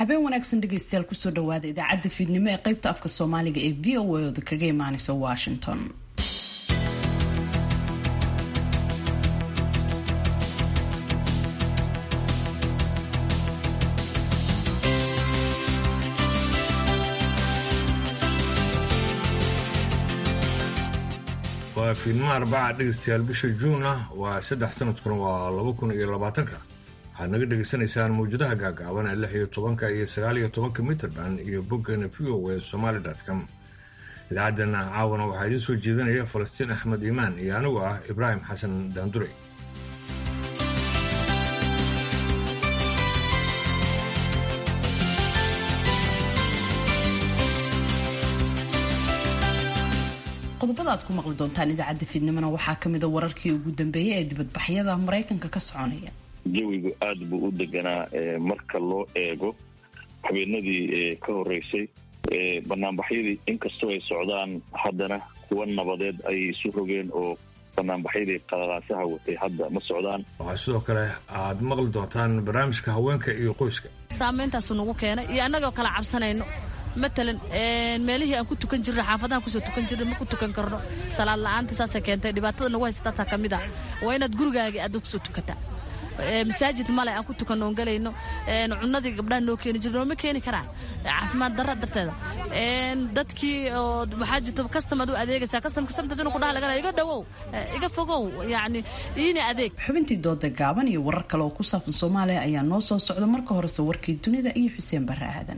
habeen wanaagsan dhegeystayaal kusoo dhawaada idaacadda fiidnimo ee qaybta afka soomaaliga ee v o a oda kaga imaaneysa washington waa fiidnimo arbaca dhegeystayaal bisha juun ah waa saddex sanadkuna waa laba kun iyo labaatanka waxaad naga dhegaysanaysaan mawjadaha gaagaaban ee lix iyo tobanka iyo sagaal iyo tobanka mitrband iyo boggana v o e somaali com idaacaddana caawana waxaa idiin soo jeedinaya falastiin axmed iimaan iyo anigu ah ibraahim xasan daandure qodobada aad ku maqli doontaan idaacadda fiidnimona waxaa ka mida wararkii ugu dambeeyay ee dibadbaxyada maraykanka ka soconaya jawigu aada buu u deganaa marka loo eego habeenadii ka horeysay banaanbaxyadii inkastoo ay socdaan haddana kuwa nabadeed ayay isu rogeen oo banaanbaxyadii qalalaasaha watay hadda ma socdaan waxaa sidoo kale aad maqli doontaan barnaamijka haweenka iyo qoyska saameyntaasu nagu keenay iyo annagoo kala cabsanayno matalan meelihii aan ku tukan jirna xaafadahan kusoo tukan jirna ma ku tukan karno salaad la-aanta saasay keentay dhibaatada nagu haysataasaa ka mid ah waa inaad gurigaagii aada kusoo tukataa masaajid male aan ku tukanno on gelayno cunadii gabdhaha noo keeni jir nooma keeni karaan caafimaad darra darteeda dadkii oo waxaa jirta kastamad u adeegaysaa kastamka samtas inuu kudhaha lagana iga dhawow iga fogow yacni iina adeeg xubintii dooda gaaban iyo warar kale oo ku saabsan soomaaliya ayaa noo soo socda marka horese warkii dunida iyo xuseen barre aadan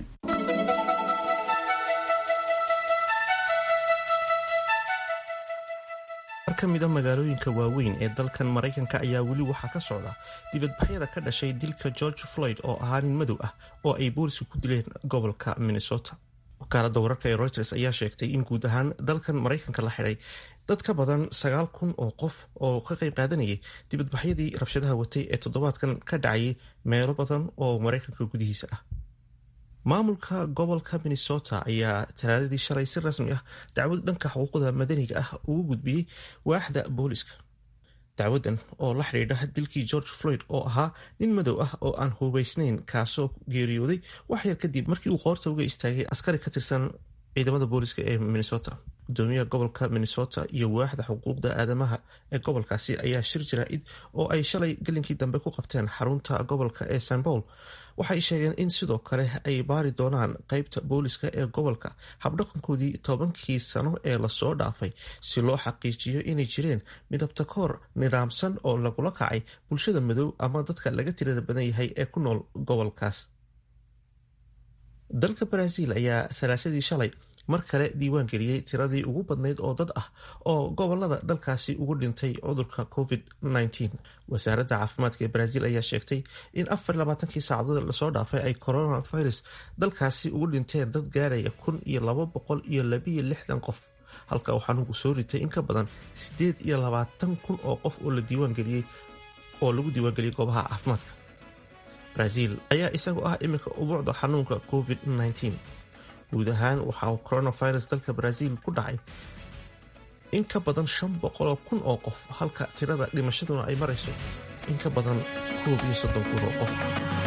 ka mida magaalooyinka waaweyn ee dalkan maraykanka ayaa weli waxaa ka socda dibadbaxyada ka dhashay dilka george floyd oo ahaa nin madow ah oo ay booliska ku dileen gobolka minnesota wakaaladda wararka ee reuters ayaa sheegtay in guud ahaan dalkan maraykanka la xidhay dad ka badan sagaal kun oo qof oo ka qayb qaadanayay dibadbaxyadii rabshadaha watay ee toddobaadkan ka dhacayay meelo badan oo maraykanka gudihiisa ah maamulka gobolka minnesota ayaa talaadadii shalay si rasmi ah dacwad dhanka xuquuqda madaniga ah ugu gudbiyey waaxda booliska dacwadan oo la xidhiidha dilkii george floyd oo ahaa nin madow ah oo aan hubaysnayn kaasoo geeriyooday wax yar kadib markii uu qoorta uga istaagay askari ka tirsan ciidamada booliska ee minnesota gudoomiyaha gobolka minnesota iyo waaxda xuquuqda aadamaha ee gobolkaasi ayaa shir jaraa'id oo ay shalay gelinkii dambe ku qabteen xarunta gobolka ee st paul waxay sheegeen in sidoo kale ay baari doonaan qeybta booliska ee gobolka habdhaqankoodii tobankii sano ee lasoo dhaafay si loo xaqiijiyo inay jireen midabta koor nidaamsan oo lagula kacay bulshada madow ama dadka laga tirada badan yahay ee ku nool gobolkaas dalka baraaziil ayaa salaasadii shalay mar kale diiwaan geliyey tiradii ugu badnayd oo dad ah oo gobolada dalkaasi ugu dhintay cudurka covid -19 wasaaradda caafimaadka ee baraaziil ayaa sheegtay in afar labaatankii saacadood lasoo dhaafay ay coronavirus dalkaasi ugu dhinteen dad gaaraya kun iyo laba boqol iyo labiyo lixdan qof halka uu xanuunku soo ritay in ka badan siddeed iyo labaatan kun oo qof oo la diiwaangeliyey oo lagu diiwaangeliyey goobaha caafimaadka baraaziil ayaa isagu ah iminka ubuucda xanuunka covid -19 guud ahaan waxa uu coronavirus dalka baraaziil ku dhacay in ka badan shan boqoloo kun oo qof halka tirada dhimashaduna ay marayso in ka badan koob iyo soddon kun oo qof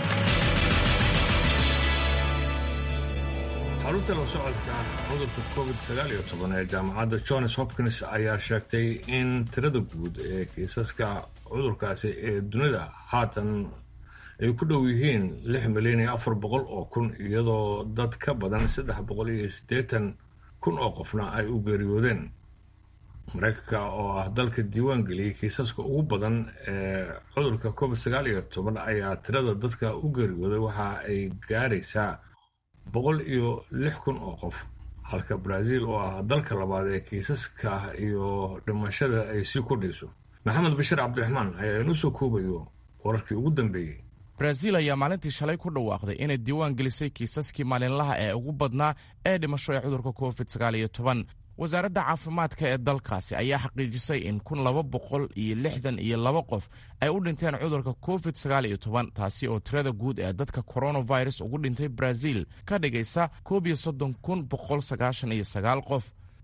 xarunta la socodka cudurka covid sagaal iyo toban ee jaamacadda johns hopkins ayaa sheegtay in tirada guud ee kiisaska cudurkaasi ee dunida haatan ay ku dhow yihiin lix milyan iyo afar boqol oo kun iyadoo dad ka badan saddex boqol iyo siddeetan kun oo qofna ay u geeriyoodeen maraykanka oo ah dalka diiwaan geliyey kiisaska ugu badan ee cudurka covid sagaal iyo toban ayaa tirada dadka u geeriyooday waxa ay gaaraysaa boqol iyo lix kun oo qof halka brazil oo ah dalka labaad ee kiisaska iyo dhimashada ay sii kordhayso maxamed bashir cabdiraxmaan ayaa inoo soo koobayo wararkii ugu dambeeyey brazil ayaa maalintii shalay ku dhawaaqday inay diiwaan gelisay kiisaskii maalinlaha ee ugu badnaa ee dhimasho ee cudurka covid sagaal iyo toban wasaaradda caafimaadka ee dalkaasi ayaa xaqiijisay in kun laba boqol iyo lixdan iyo laba qof ay u dhinteen cudurka covid sagaal iyo toban taasi oo tirada guud ee dadka coronavirus ugu dhintay brazil ka dhigaysa koob iyo soddon kun boqol sagaashan iyo sagaal qof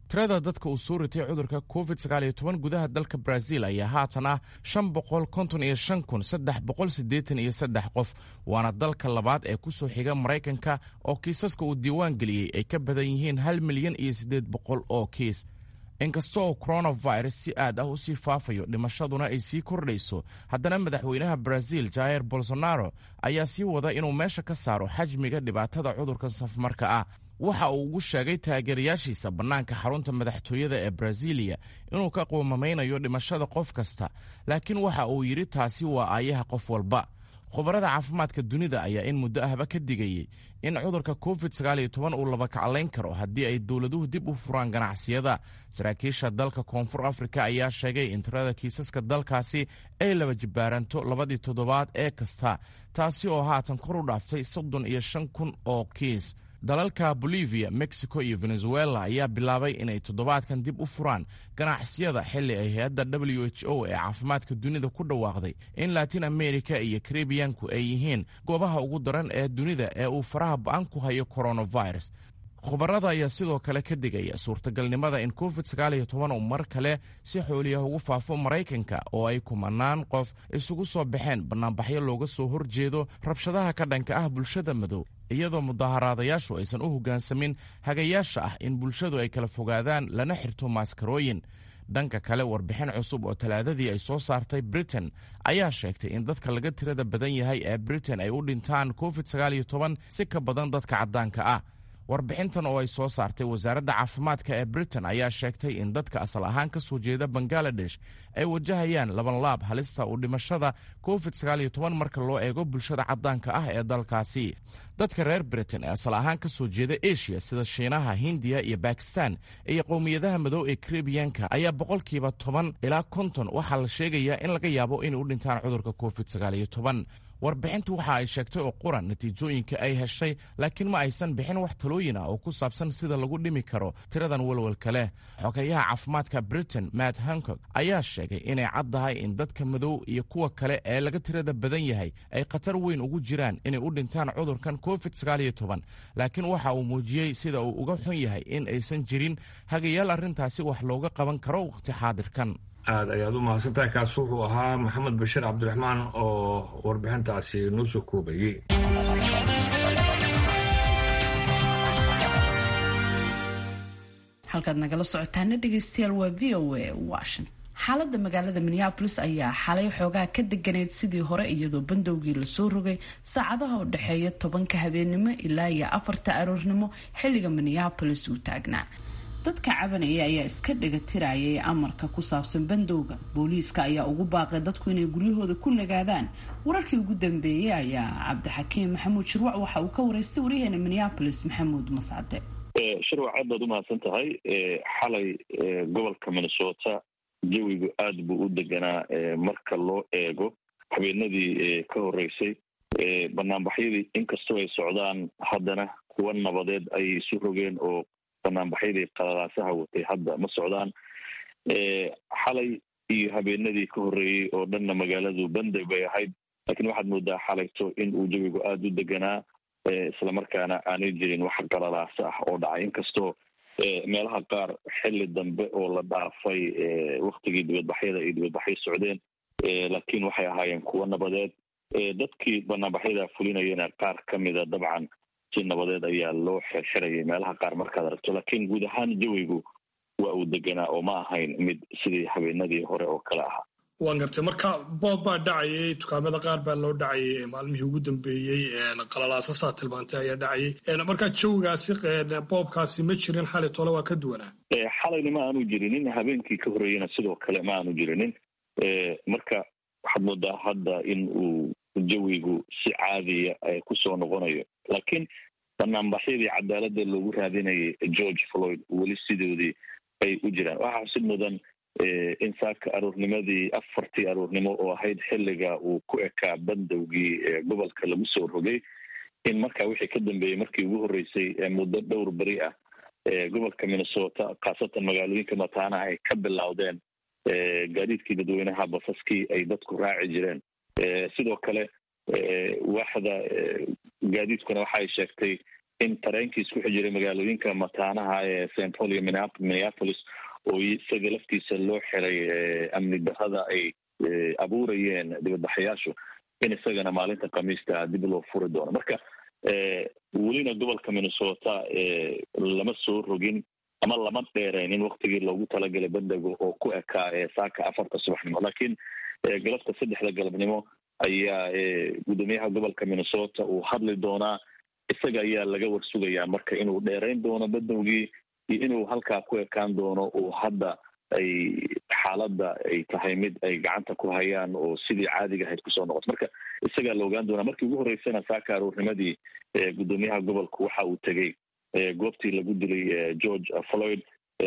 tirada dadka uu soo ritay cudurka covid sagaaliyo toban gudaha dalka brazil ayaa haatan ah shan boqol konton iyo shan kun saddex boqol siddeetan iyo saddex qof waana dalka labaad ee ku soo xiga maraykanka oo kiisaska uu diiwaan geliyey ay ka badan yihiin hal milyan iyo siddeed boqol oo kiis inkasta oo coronavirus si aad ah u sii faafayo dhimashaduna ay sii kordhayso haddana madaxweynaha brazil jair bolsonaro ayaa sii wada inuu meesha ka saaro xajmiga dhibaatada cudurkan safmarka ah waxa uu ugu sheegay taageerayaashiisa bannaanka xarunta madaxtooyada ee brazilia inuu ka quumamaynayo dhimashada qof kasta laakiin waxa uu yidhi taasi waa aayaha qof walba khubarada caafimaadka dunida ayaa in muddo ahba ka digayey in cudurka covid sagaaliyo toban uu labakaclayn karo haddii ay dowladuhu dib u furaan ganacsiyada saraakiisha dalka koonfur afrika ayaa sheegay in tirada kiisaska dalkaasi ay laba jibaaranto labadii toddobaad ee kasta taasi oo haatan kor u dhaaftay soddon iyo shan kun oo kiis dalalka bolivia mexico iyo venezuela ayaa bilaabay inay toddobaadkan dib u furaan ganacsiyada xilli ay hay-adda w h o ee caafimaadka dunida ku dhawaaqday in latin america iyo karibiyanku ay yihiin goobaha ugu daran ee dunida ee uu faraha ba-an ku hayo coronavirus khubarada ayaa sidoo kale ka digaya suurtagalnimada in covid sagaaliyo toban uu mar kale si xooliyah ugu faafo maraykanka oo ay kumanaan qof isugu soo baxeen bannaanbaxyo looga soo horjeedo rabshadaha ka dhanka ah bulshada madow iyadoo mudaharaadayaashu aysan u hoggaansamin hagayaasha ah in bulshadu ay kala fogaadaan lana xirto maaskarooyin dhanka kale warbixin cusub oo talaadadii ay soo saartay britain ayaa sheegtay in dadka laga tirada badan yahay ee britain ay u dhintaan covid sagaaliyo toban si ka badan dadka caddaanka ah warbixintan oo ay soo saartay wasaaradda caafimaadka ee britain ayaa sheegtay in dadka asal ahaan ka soo jeeda bangaladesh ay wajahayaan labanlaab halista u dhimashada covid sagaaliyo toban marka loo eego bulshada caddaanka ah ee dalkaasi dadka reer britain ee asal ahaan ka soo jeeda asia sida shiinaha hindiya iyo bakistan iyo qowmiyadaha madow ee karibiyanka ayaa boqolkiiba toban ilaa konton waxaa la sheegayaa in laga yaabo inay u dhintaan cudurka covid sagaaliyo toban warbixintu waxa ay sheegtay oo quran natiijooyinka ay heshay laakiin ma aysan bixin wax talooyin ah oo ku saabsan sida lagu dhimi karo tiradan walwalka leh xogeyaha caafimaadka britain matt hancog ayaa sheegay inay caddahay in dadka madow iyo kuwa kale ee laga tirada badan yahay ay khatar weyn ugu jiraan inay u dhintaan cudurkan covid sagaaliyo toban laakiin waxa uu muujiyey sida uu uga xun yahay in aysan jirin hagayaal arrintaasi wax looga qaban karo wakhti xaadirkan aada ayaad u mahadsantahay kaas wuxuu ahaa maxamed bashiir cabdiraxmaan oo warbixintaasi noo soo koobayey halkaad nagala socotaana dhegeystayaal waa v o a washington xaaladda magaalada minneabolis ayaa xalay xoogaa ka deganeyd sidii hore iyadoo bandowgii lasoo rogay saacadaha u dhexeeya tobanka habeennimo ilaa iyo afarta aroornimo xilliga minneabolis uu taagnaa dadka cabanaya ayaa iska dhagatirayay amarka ku saabsan bandowga booliiska ayaa ugu baaqay dadku inay guryahooda ku nagaadaan wararkii ugu dambeeyey ayaa cabdixakiim maxamuud shirwac waxa uu ka wareystay waryaheena minneabolis maxamuud mascade shirwac aad baad umahadsan tahay xalay gobolka minnesota jawigu aad buu u deganaa marka loo eego habeenadii ka horeysay banaanbaxyadii inkastoo ay socdaan haddana kuwa nabadeed ayay isu rogeen oo banaanbaxyadii qalalaasaha watay hadda ma socdaan xalay iyo habeenadii ka horreeyey oo dhanna magaaladu banday bay ahayd laakiin waxaad moodaa xalayto in uu jawigu aada u deganaa islamarkaana aanay jirin wax qalalaasa ah oo dhacay inkastoo meelaha qaar xilli dambe oo la dhaafay waktigii dibadbaxyada ay dibadbaxyo socdeen laakiin waxay ahaayeen kuwo nabadeed dadkii banaanbaxyada fulinayana qaar ka mida dabcan si nabadeed ayaa loo xirxirayay meelaha qaar markaad aragto laakiin guud ahaan jawigu waa uu deganaa oo ma ahayn mid sidii habeenadii hore oo kale ahaa waan gartay marka boob baa dhacayay dukaamada qaar baa loo dhacayay maalmihii ugu dambeeyey qalalaasasaa tilmaantay ayaa dhacayay marka jawigaasi boobkaasi ma jirin xali tole waa ka duwanaa xalayna ma aanu jirinin habeenkii ka horreeyena sidoo kale ma aanu jirinin marka waxaad moodaa hadda in uu jawigu si caadiya kusoo noqonayo laakiin banaanbaxyadii cadaaladda loogu raadinayay george floyd weli sidoodii ay u jiraan waxaa xusid mudan in saaka aroornimadii afartii aroornimo oo ahayd xilliga uu ku ekaa bandowgii gobolka lagu soo rogay in markaa wixii ka dambeeyey markii ugu horreysay muddo dhowr beri ah gobolka minnesota khaasatan magaalooyinka mataana ay ka bilowdeen gaadiidkii dadweynaha basaskii ay dadku raaci jireen sidoo kale waaxda gaadiidkuna waxaay sheegtay in tareenkii isku xijiray magaalooyinka mataanaha ee st paul iyo minneapolis oo isaga laftiisa loo xiray amni darrada ay abuurayeen dibadbaxayaashu in isagana maalinta khamiista dib loo furi doono marka welina gobolka minnesota lama soo rogin ama lama dheereynin waktigii loogu talagalay bandega oo ku ekaa saaka afarta subaxnimo laakiin galabta saddexda galabnimo ayaa guddoomiyaha gobolka minnesota uu hadli doonaa isaga ayaa laga warsugayaa marka inuu dheereyn doono bandowgii iyo inuu halkaa ku ekaan doono uu hadda ay xaaladda ay tahay mid ay gacanta ku hayaan oo sidii caadiga ahayd kusoo noqoto marka isagaa la ogaan doonaa markii ugu horreysana saaka aroornimadii guddoomiyaha gobolku waxa uu tegey goobtii lagu dilay george floyd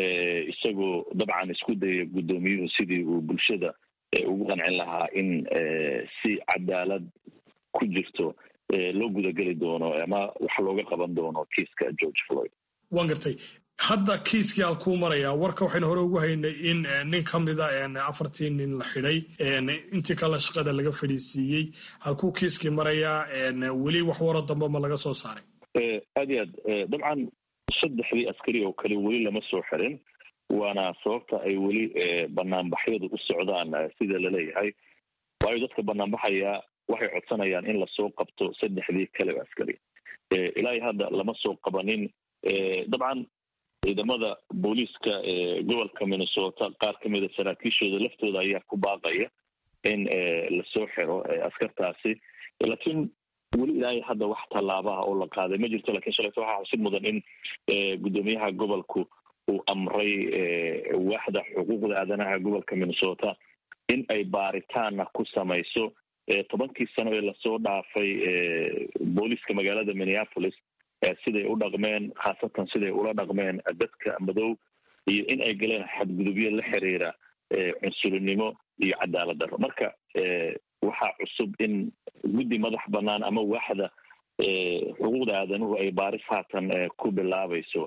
isagoo dabcan isku dayay guddoomiyuhu sidii uu bulshada ugu qancin lahaa in si cadaalad ku jirto loo gudageli doono ama wax looga qaban doono kiiska george floyd waan gartay hadda kiiskii aan kuu marayaa warka waxaynu hore ugu haynay in nin ka mida afartii nin la xidhay intii kale shaqada laga fadhiisiiyey halkuu kiiskii marayaa weli wax waro dambe ma laga soo saaray aad iyo aad dabcan saddexdii askari oo kale weli lama soo xirin waana sababta ay weli banaanbaxyadu u socdaan sida laleeyahay waayo dadka banaanbaxaya waxay codsanayaan in lasoo qabto saddexdii kale oo askari ilaa iyo hadda lama soo qabanin dabcan ciidamada booliiska gobolka minnesota qaar ka mida saraakiishooda laftooda ayaa ku baaqaya in lasoo xiro askartaasi laakiin weli ilaahay hadda wax tallaabaha oo la qaaday ma jirto lakiin shalayto waxaa xusid mudan in guddoomiyaha gobolku uu amray waaxda xuquuqda aadanaha gobolka minnesota in ay baaritaana ku samayso tobankii sano ee lasoo dhaafay booliiska magaalada minneapolis siday u dhaqmeen khaasatan siday ula dhaqmeen dadka madow iyo in ay galeen xadgudubyo la xiriira cunsurinimo iyo cadaalad darro marka waxaa cusub in guddi madax banaan ama waaxda xuquuqda aadanuhu ay baaris haatan ku bilaabayso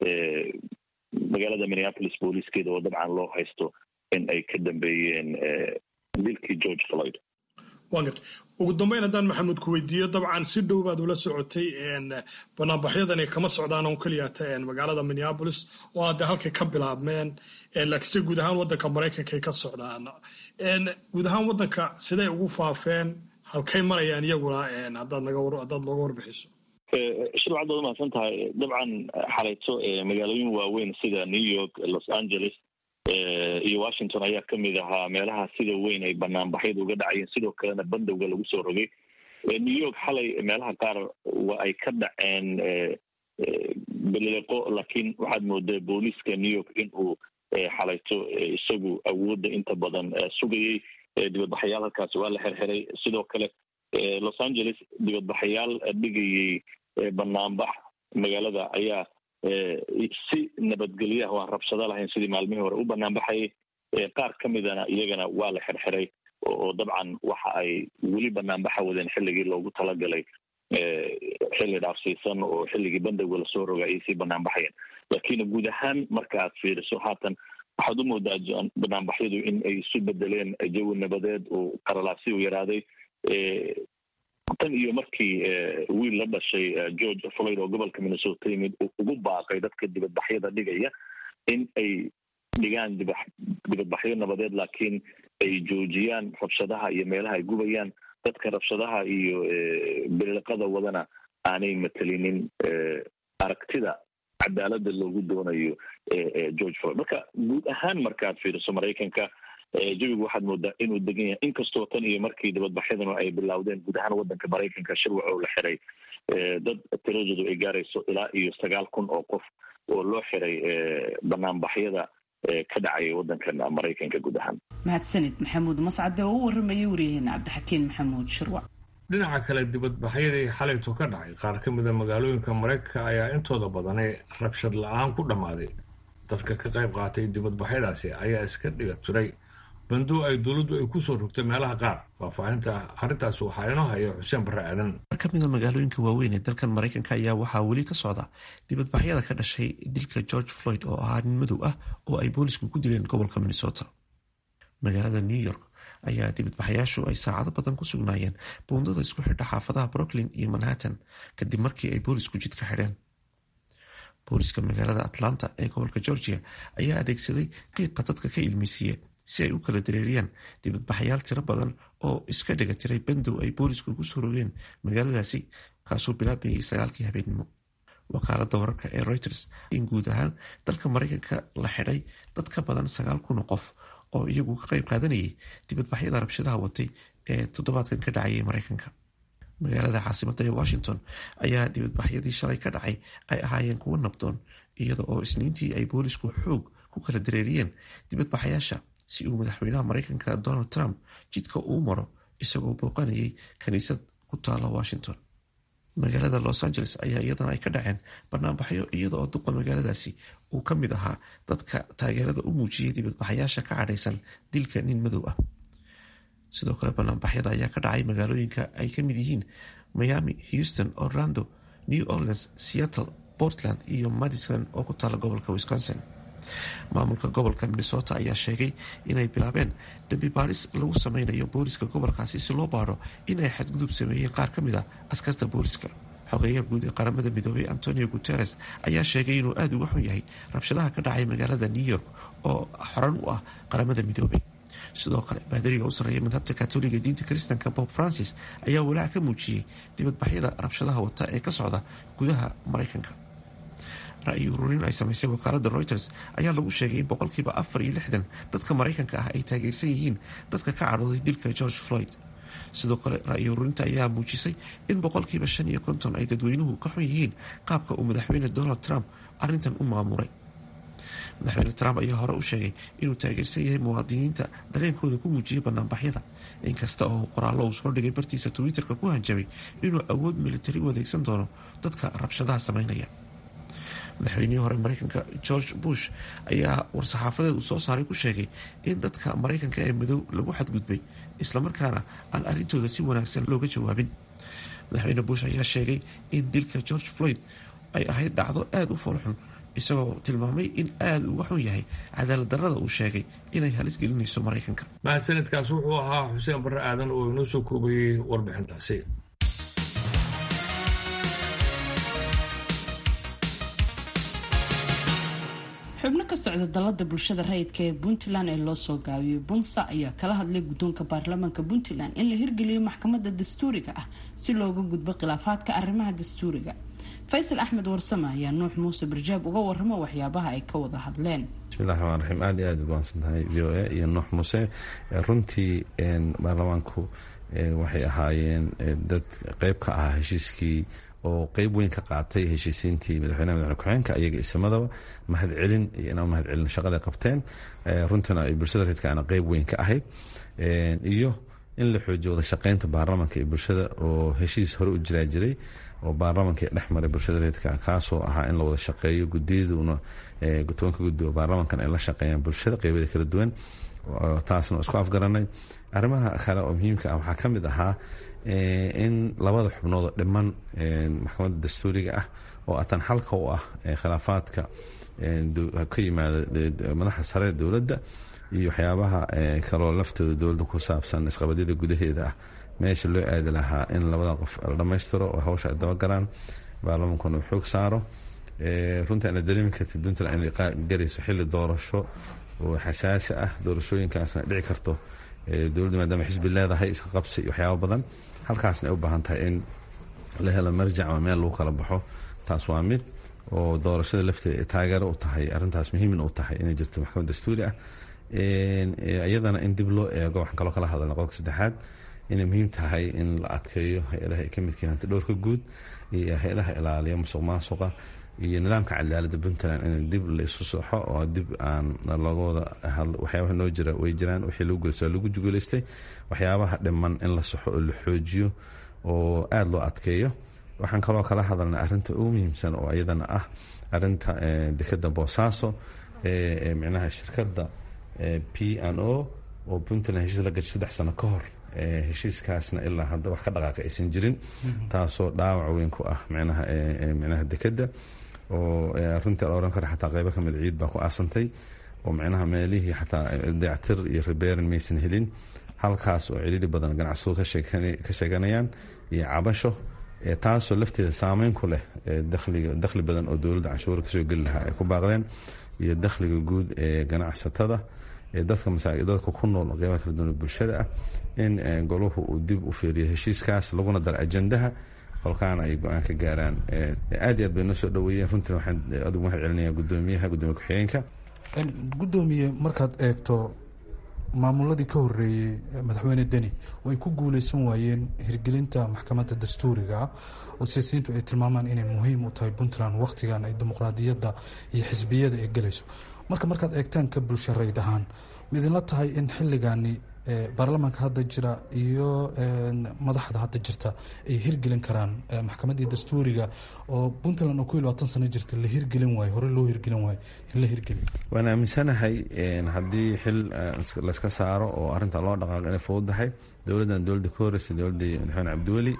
magaalada minneapolis booliiskeeda oo dabcan loo haysto in ay ka dambeeyeen dilkii george floyd waan gartay ugu dambeyn haddaan maxamuud ku weydiiyo dabcan si dhow baad ula socotay banaanbaxyadani kama socdaan on keliyata magaalada minneapolis oo hadda halkay ka bilaabmeen laakiinse guud ahaan waddanka maraykanka ay ka socdaan guud ahaan waddanka siday ugu faafeen halkay marayaan iyaguna haddaad haddaad nooga warbixiso shir waxaad baad umahadsan tahay dabcan xalayto magaalooyin waaweyn sida new york los angeles iyo washington ayaa kamid ahaa meelaha sida weyn ay banaanbaxyadu uga dhacayeen sidoo kalena bandowga lagu soo rogay new york xalay meelaha qaar waa ay ka dhaceen belileqo laakiin waxaad moodaa booliiska new york in uu xalayto isagu awoodda inta badan sugayay dibadbaxayaal halkaasi waa la xirxiray sidoo kale los angeles dibadbaxayaal dhigayay banaanbax magaalada ayaa si nabadgelyo ah oo aan rabshado lahayn sidii maalmihii hore u banaanbaxayay qaar ka midana iyagana waa la xirxiray oo dabcan waxa ay weli banaanbaxa wadeen xilligii loogu talagalay xilli dhaafsiisan oo xilligii bandowga lasoo roga ayay sii banaanbaxayeen laakiin guud ahaan marka aad fiiriso haatan waxaad u moodaa banaanbaxyadu in ay isu bedeleen jawi nabadeed oo qaralaabsi u yaraaday tan iyo markii wiil la dhashay george floyd oo gobolka minnesota yimid ugu baaqay dadka dibadbaxyada dhigaya in ay dhigaan diba dibadbaxyo nabadeed laakiin ay joojiyaan rabshadaha iyo meelaha ay gubayaan dadka rabshadaha iyo biliqada wadana aanay matelinin aragtida cadaalada loogu doonayo george floyd marka guud ahaan markaad fiiriso maraykanka jawigu waxaad moodaa inuu degan yahay inkastoo tan iyo markii dibadbaxyadanu ay bilowdeen guud ahaan waddanka maraykanka shirwac oo la xiray dad tiradoodu ay gaarayso ilaa iyo sagaal kun oo qof oo loo xiray banaanbaxyada ka dhacaya waddankan maraykanka guud ahaan mahadsanid maxamuud mascade oo u waramayay waryaheena cabdixakiin maxamuud shirwac dhinaca kale dibadbaxyadii xalayto ka dhacay qaar ka mida magaalooyinka maraykanka ayaa intooda badani rabshad la-aan ku dhammaaday dadka ka qayb qaatay dibadbaxyadaasi ayaa iska dhiga tiray bandow ay dowladdu ay kusoo rogtay meelaha qaar faahfaahinta arrintaas waxaa inoo haya xuseen barre aadan mar ka mida magaalooyinka waaweyn ee dalkan maraykanka ayaa waxaa weli ka socda dibadbaxyada ka dhashay dilka george floyd oo ahaa nin madow ah oo ay boolisku ku dileen gobolka minnesota magaalada new york ayaa dibadbaxayaashu ay saacado badan ku sugnaayeen buundada isku xidha xaafadaha brooklyn iyo manhattan kadib markii ay boolisku jidka xidheen booliska magaalada atlanta ee gobolka georgia ayaa adeegsaday qiiqa dadka ka ilmeysiiya si ay u kala dareeriyaan dibadbaxayaal tiro badan oo iska dhiga tiray bandow ay boolisku ugu soo rogeen magaaladaasi kaasoo bilaabayay sagaalkii habeennimo wakaalada wararka ee reuters in guud ahaan dalka mareykanka la xidhay dad ka badan sagaal kun oo qof oo iyagu ka qayb qaadanayay dibadbaxyada rabshadaha watay ee toddobaadkan ka dhacayay mareykanka magaalada caasimada ee washington ayaa dibadbaxyadii shalay ka dhacay ay ahaayeen kuwo nabdoon iyada oo isniintii ay boolisku xoog ku kala dareeriyeen dibadbaxayaasha si uu madaxweynaha mareykanka donald trump jidka uu maro isagoo booqanayay kaniisad ku taala washington magaalada los angeles ayaa iyadana ay ka dhaceen banaanbaxyo iyada oo duqa magaaladaasi uu ka mid ahaa dadka taageerada u muujiyay dibadbaxayaasha ka cadhaysan dilka nin madow ah sidoo kale banaanbaxyada ayaa ka dhacay magaalooyinka ay ka mid yihiin miami houston orlando new orleans seattle portland iyo madison oo ku taala gobolka wisconsin maamulka gobolka minnesota ayaa sheegay inay bilaabeen dambi baaris lagu sameynayo booliska gobolkaasi si loo baaro in ay xadgudub sameeyeen qaar ka mid a askarta booliska xogeeyaha guud ee qaramada midoobay antonio guteres ayaa sheegay inuu aada uga xun yahay rabshadaha ka dhacay magaalada new york oo xoran u ah qaramada midoobay sidoo kale baadariga u sarreeya madhabta katoliga diinta kristanka bob francis ayaa walaac ka muujiyey dibadbaxyada rabshadaha wata ee ka socda gudaha mareykanka ra-yi ururin ay samaysay wakaalada reuters ayaa lagu sheegay in boqolkiiba afar iyo lixdan dadka mareykanka ah ay taageersan yihiin dadka ka cadhooday dilka george floyd sidoo kale ra-yi ururinta ayaa muujisay in boqolkiiba shan iyo konton ay dadweynuhu ka xun yihiin qaabka uu madaxweyne donald trump arrintan u maamuray madaxweyne trump ayaa hore u sheegay inuu taageersan yahay muwaadiniinta dareenkooda ku muujiyay banaanbaxyada inkasta oo qoraallo uu soo dhigay bartiisa twitter-ka ku hanjabay inuu awood militari u adeegsan doono dadka rabshadaha sameynaya madaxweynihii hore mareykanka george bush ayaa war-saxaafadeed uu soo saaray ku sheegay in dadka mareykanka ee madow lagu xadgudbay islamarkaana aan arrintooda si wanaagsan looga jawaabin madaxweyne bush ayaa sheegay in dilka george floyd ay ahayd dhacdo aada u foolxun isagoo tilmaamay in aada uga xun yahay cadaalad darrada uu sheegay inay halis gelinayso mareykanka mahadsanidkaas wuxuu ahaa xuseen barre aadan oo inoo soo koobayey warbixintaasi xubno ka socda dalada bulshada rayidka ee puntland ee loo soo gaabiyey bunsa ayaa kala hadlay guddoonka baarlamaanka puntland in la hirgeliyo maxkamadda dastuuriga ah si looga gudbo khilaafaadka arrimaha dastuuriga faysal axmed warsame ayaa nuux muuse barjaab uga waramo waxyaabaha ay ka wada hadleen bismillahi raxmaan raxiim aada iyo aada ubahansan tahay v o a iyo nuux muuse runtii baarlamaanku waxay ahaayeen dad qeyb ka ahaa heshiiskii oo qeyb weyn ka qaatay heshiisiintii madaxweynaha madaxweyne ku-xigeenka iyaga isamadaba mahad celin iyo inaan mahad celin shaqaday qabteen runtiina ay bulshada reedka ana qeyb weyn ka ahayd iyo in la xoojiyo wada shaqeynta baarlamanka iyo bulshada oo heshiis hore u jiraa jiray oo baarlamanka dhex maray bulshada reedka kaasoo ahaa in la wada shaqeeyo gudiyaduna tobanka gudi oo baarlamankan ay la shaqeeyaan bulshada qeybada kala duwan taasna isku afgaranay arrimaha kale oo muhiimka ah waxaa ka mid ahaa in labada xubnoodoo dhiman maxkamadda dastuuriga ah oo atan xalka u ah khilaafaadka ka yimaada madaxda sare dowladda iyo waxyaabaha kaloo laftooda dowladda ku saabsan isqabadyada gudaheeda ah meesha loo aadi lahaa in labada qof la dhammaystiro oo hawsha ay dabagalaan baarlamankuna uu xoog saaro runtii ana dareemi kartid puntland inay garayso xilli doorasho oo xasaasi ah doorashooyinkaasna dhici karto dowladdu maadaama xisbi leedahay iska qabsi iyo waxyaaba badan halkaasna ay u baahan tahay in la helo marjac ama meel lagu kala baxo taas waa mid oo doorashada lafteeda ay taageero u tahay arrintaas muhiimin u tahay inay jirto maxkamad dastuuri ah iyadana in dib loo eego waxaan kaloo kala hadalna qodobka saddexaad inay muhiim tahay in la adkeeyo hay-adaha ay ka midka hanti dhowrka guud iyo hay-adaha ilaaliya musuq maasuqa iyo nidaamka cadaaladda puntland in dib la isu soxo oo dib aan looga wada waxyaabaha noo jira way jiraan wixii lagu guulaysto lagu juguulaystay waxyaabaha dhiman in la soxo oo la xoojiyo oo aada loo adkeeyo waxaan kaloo kala hadalnay arrinta ugu muhiimsan oo iyadana ah arrinta dekada boosaaso micnaha shirkadda p n o oo puntland heshiis la gashay saddex sano ka hor heshiiskaasna ilaa hadda wax ka dhaqaaqa aysan jirin taasoo dhaawac weyn ku ah micnaha micnaha dekada oo runtii la oran kara xataa qeybo kamid ciid baa ku aasantay oo micnaha meelihii xataa dayactir iyo ribeerin maysan helin halkaas oo ciriiri badan ganacsado ka sheeganayaan iyo cabasho taasoo lafteeda saameyn ku leh dakhli badan oo dowladda canshuura kasoo geli lahaa ay ku baaqdeen iyo dakhliga guud ee ganacsatada dadka ku nool qeybaha kala duwan bulshada ah in goluhu uu dib u fiiriyo heshiiskaas laguna daro ajandaha kolkaana ay go-aan ka gaaraan aad iyo aad bay noo soo dhaweeyeen runtiina waxaan adigu mahad celinaya gudoomiyaha gudoomiye ku-xigeenka gudoomiye markaad eegto maamuladii ka horeeyey madaxweyne deni oo ay ku guuleysan waayeen hirgelinta maxkamadda dastuuriga ah oo siyaasiyiintu ay tilmaamaan inay muhiim u tahay puntland wakhtigan ay dimuqraadiyadda iyo xisbiyada ay gelayso marka markaad eegtaan ka bulsho rayd ahaan midinla tahay in xilligani baarlamaanka hadda jira iyo madaxda hadda jirta ay hirgelin karaan maxkamaddii dastuuriga oo puntland oo ku iyo labaatan sano jirta la hirgelin waayo hore loo hirgelin waayo in la hirgeliyo waan aaminsanahay haddii xil layska saaro oo arrinta loo dhaqaaqo inay fududahay dowladdan dowladda ka horeysa dowladdii madaxweyne cabdiweli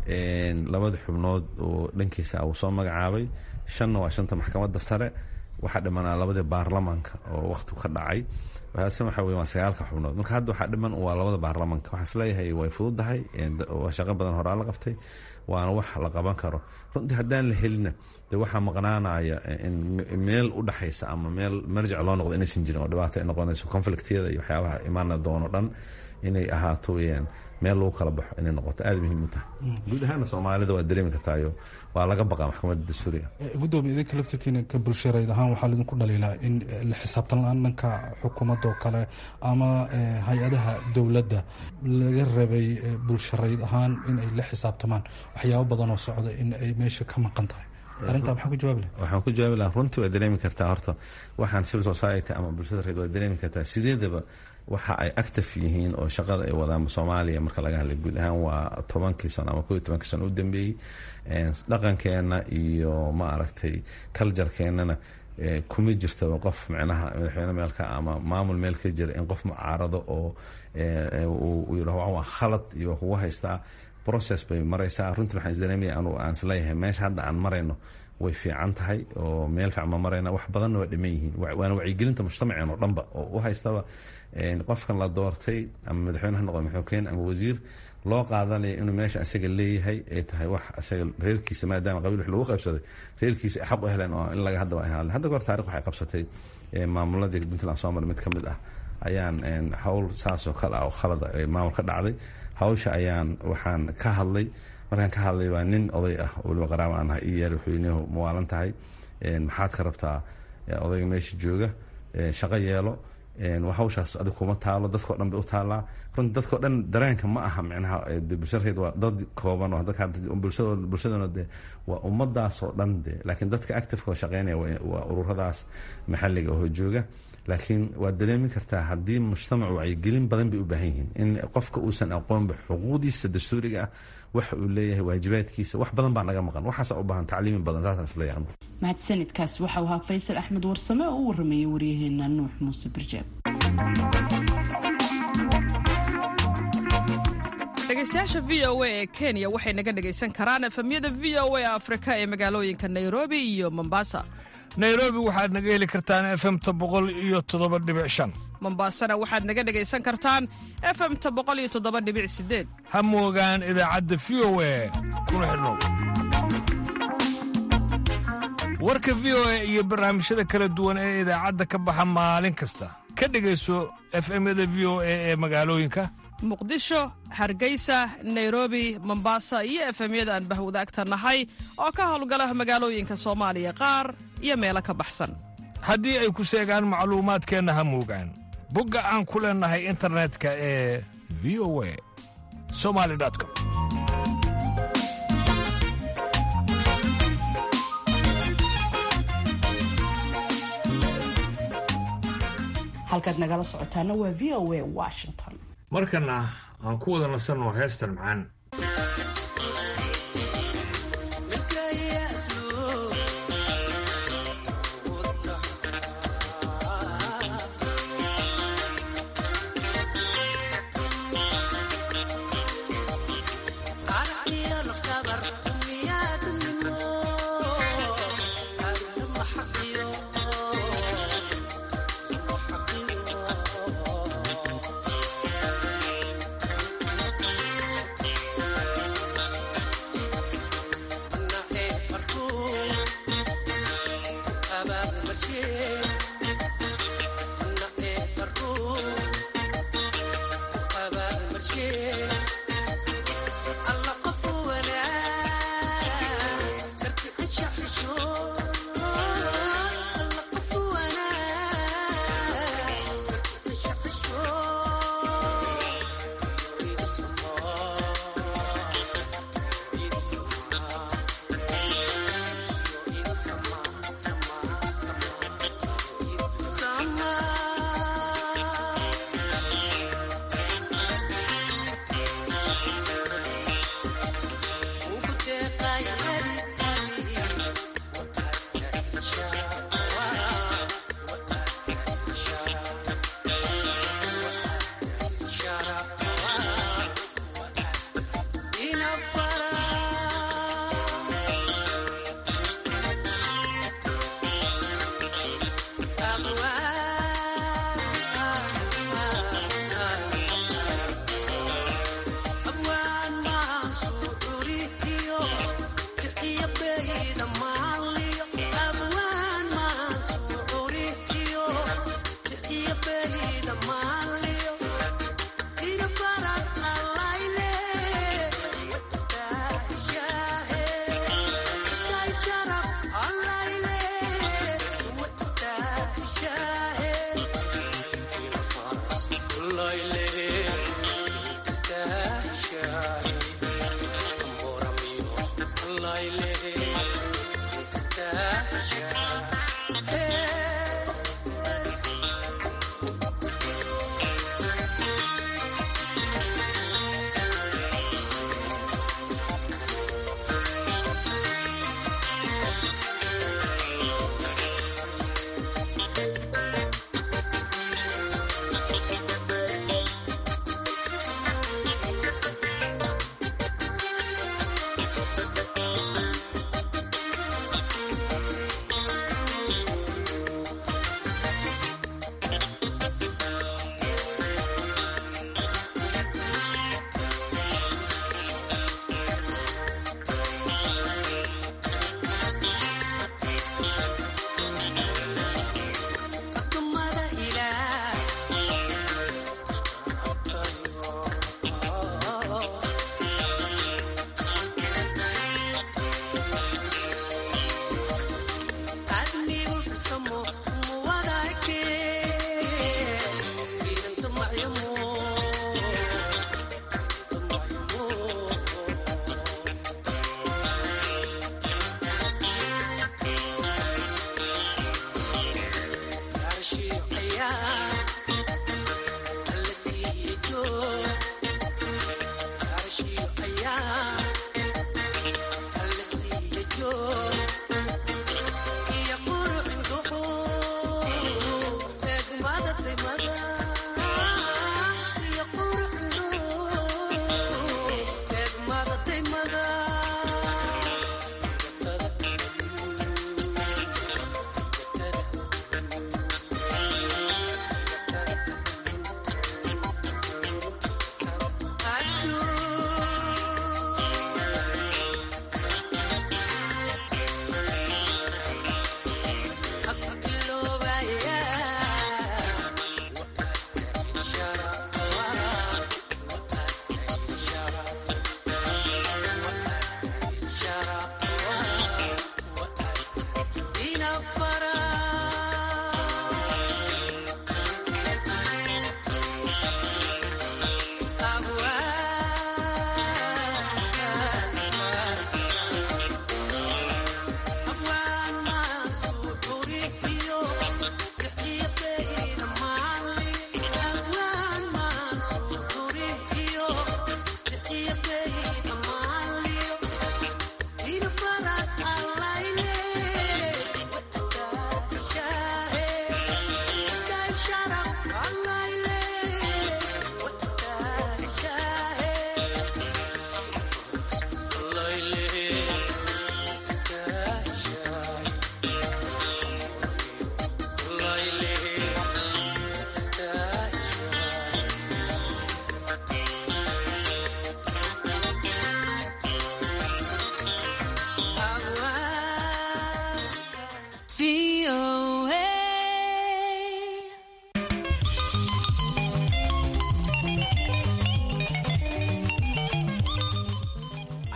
labada xubnood oo dhankiisa uu soo magacaabay shanna waa shanta maxkamadda sare waxaa dhimanaa labadii baarlamaanka oo wakhtigu ka dhacay waaasn waxa wey waa sagaalka xubnood marka hadda waxaa dhiman waa labada baarlamaanka waxaan isleeyahay way fududahay waa shaqo badan horaa la qabtay waana wax la qaban karo runtii haddaan la helina de waxaa maqnaanaya in meel u dhexaysa ama meel marjic loo noqdo inaysan jirin oo dhibaato ay noqonayso conflictyada iyo waxyaabaha imaana doono dhan inay ahaato weyaan meel lagu kala baxo inay noqoto aada muhiim u tahay guud ahaana soomaalida waa dareemi kartaayo waa laga baqaa maxkamadda dastuuriga gudoomiye idinka laftirkiina ka bulshareyd ahaan waxaa laidinku dhaliilaa in la xisaabtan la-aan dhanka xukuumadda oo kale ama hay-adaha dowladda laga rabay bulshareyd ahaan in ay la xisaabtamaan waxyaabo badan oo socda in ay meesha ka maqan tahay arrintaa maxaa ku jawaabi laha waxaan ku jawaabi lahaa runtii waa dareemi kartaa horta waxaan civil society ama bulshada reed waa dareemi kartaa sideedaba waxa ay active yihiin oo shaqada ay wadaan soomaaliya marka laga hadlay guud ahaan waa tobankii sano ama koo iyo tobankii sano u dambeeyey dhaqankeenna iyo ma aragtay culturekeenana kuma jirtaba qof micnaha madaxweyne meelka ama maamul meel ka jira in qof mucaarado oo uu yidhaho waa khalad iyo kugu haystaa process bay maraysaa runtii waxaan isdareemaya anu aan isleeyahay meesha hadda aan marayno way fiican tahay oo meel fiican ma marayna wax badanna waa dhiman yihiin waana wacyigelinta mujtamaceen oo dhanba oo u haystaba qofkan la doortay ama madaxweyne ha noqdo madaxweyne ama wasiir loo qaadanaya inuu meesha isaga leeyahay ay tahay wax isaga reerkiisa maadaama qabiil wax lagu qaybsaday reerkiisa ay xaq u heleen oo in laga hadda waa hadle hadda goor taarikh waxay qabsatay maamuladii puntland soomali mid ka mid ah ayaan hawl saas oo kale ah oo khalada maamul ka dhacday hawsha ayaan waxaan ka hadlay markaan ka hadlay waa nin oday ah oo waliba qaraabo aan ahay ii yaal wuxuu nihu mawaalan tahay maxaad ka rabtaa odayga meesha jooga shaqo yeelo hawshaas adig kuma taalo dadkao dhan bay u taallaa runti dadkao dhan dareenka ma aha micnaha bulshareed waa dad kooban oo bulshaduna de waa ummadaas oo dhan de laakiin dadka activeka oo shaqeynaya waa ururadaas maxalliga oo jooga laakiin waad dareemi kartaa haddii mujtamacu wacyigelin badan bay u baahan yihiin in qofka uusan aqoonba xuquuqdiisa dastuuriga ah waxa uu leeyahay waajibaadkiisa wax badan baa naga maqan waxaasa u baahan tacliimi badan saasas leeyahay mahadsanidkaas waxau ahaa faysal axmed warsame oo u waramayay waryaheena nuux muuse birjeeb dhegeystayaasha v o a ee kenya waxay naga dhegaysan karaan efemyada v o a afrika ee magaalooyinka nairobi iyo mombasa nairobi waxaad naga heli kartaan efemta boqol iyo toddoba dhibic shan mombasana waxaad naga dhegaysan kartaan efemta boqol iyo toddoba dhibic sideed ha moogaan idaacadda v o a kuna xidhnow warka v o a iyo barnaamijyada kala duwan ee idaacadda ka baxa maalin kasta ka dhegayso efemyada v o a ee magaalooyinka muqdisho hargeysa nairobi mombasa iyo efemyada aan bahwadaagta nahay oo ka howlgala magaalooyinka soomaaliya qaar iyo meelo ka baxsan haddii ay ku seegaan macluumaadkeenna ha moogaan bogga aan ku leennahay internetka ee v o a somali com halkaad nagala socotaana waa v o a washington markana aan ku wada nasanno heestan macaan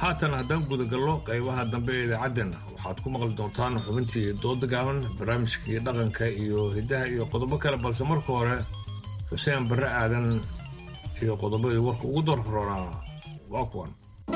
haatan haddaan gudagallo qaybaha dambe ee idaacaddeena waxaad ku maqli doontaan xubintii dooda gaaban barnaamijkii dhaqanka iyo hiddaha iyo qodobo kale balse marka hore xuseen barre aadan iyo qodobadii warka ugu doorka roonaa waa kuwan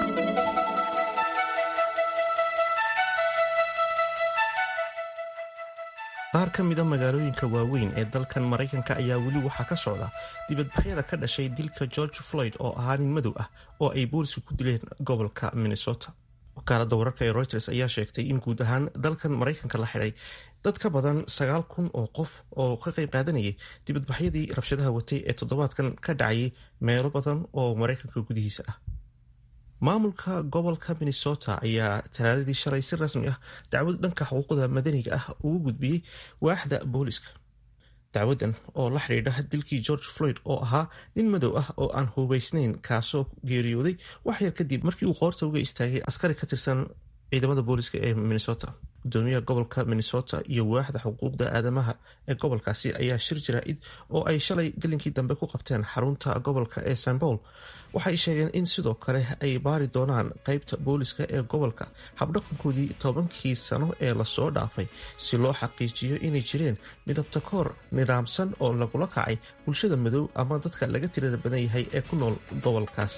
qaar ka mida magaalooyinka waaweyn ee dalkan maraykanka ayaa weli waxaa ka socda dibadbaxyada ka dhashay dilka george floyd oo ahaa nin madow ah oo ay booliska ku dileen gobolka minnesota wakaalada wararka ee reuters ayaa sheegtay in guud ahaan dalkan maraykanka la xidhay dad ka badan sagaal kun oo qof oo ka qayb qaadanayay dibadbaxyadii rabshadaha watay ee toddobaadkan ka dhacayay meelo badan oo maraykanka gudihiisa ah maamulka gobolka minnesota ayaa talaadadii shalay si rasmi ah dacwad dhanka xuquuqda madaniga ah ugu gudbiyey waaxda booliska dacwadan oo la xidhiidha dilkii george floyd oo ahaa nin madow ah oo aan hubaysnayn kaasoo geeriyooday wax yar kadib markii uu qoorta uga istaagay askari ka tirsan ciidamada booliska ee minnesota gudoomiyaha gobolka minnesota iyo waaxda xuquuqda aadamaha ee gobolkaasi ayaa shir jaraa'id oo ay shalay gelinkii dambe ku qabteen xarunta gobolka ee st paul waxay sheegeen in sidoo kale ay baari doonaan qeybta booliska ee gobolka habdhaqankoodii tobankii sano ee lasoo dhaafay si loo xaqiijiyo inay jireen midabta koor nidaamsan oo lagula kacay bulshada madow ama dadka laga tirada badan yahay ee ku nool gobolkaas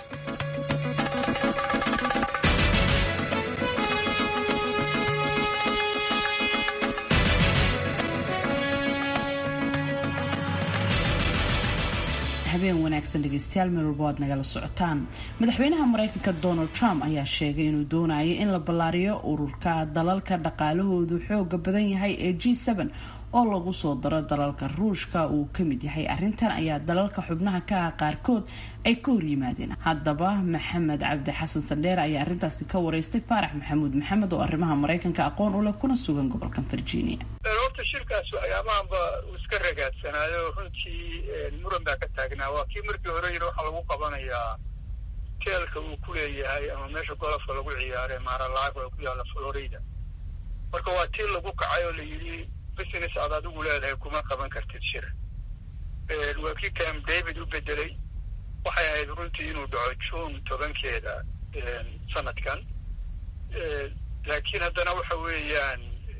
habeen wanaagsan dhegeystayaal meel walba waad nagala socotaan madaxweynaha mareykanka donald trump ayaa sheegay inuu doonayo in la ballaariyo ururka dalalka dhaqaalahoodu xooga badan yahay ee g oo lagu soo daro dalalka ruushka uu ka mid yahay arrintan ayaa dalalka xubnaha ka ah qaarkood ay ka horyimaadeen haddaba maxamed cabdi xasan sandheer ayaa arrintaasi ka wareystay faarax maxamuud maxamed oo arrimaha maraykanka aqoon u leh kuna sugan gobolka virginia horta shirkaas ayaamahanba uu iska ragaadsanaayo runtii muran baa ka taagnaa waa kii markii hore yiri waxaa lagu qabanayaa teelka uu ku leeyahay ama meesha golofka lagu ciyaare maaralaago ee ku yaalla florida marka waa tii lagu kacay oo la yidhi business aad adigu leedahay kuma qaban kartid shir waa kii cam david u bedelay waxay ahayd runtii inuu dhaco june tobankeeda sanadkan laakiin haddana waxa weeyaan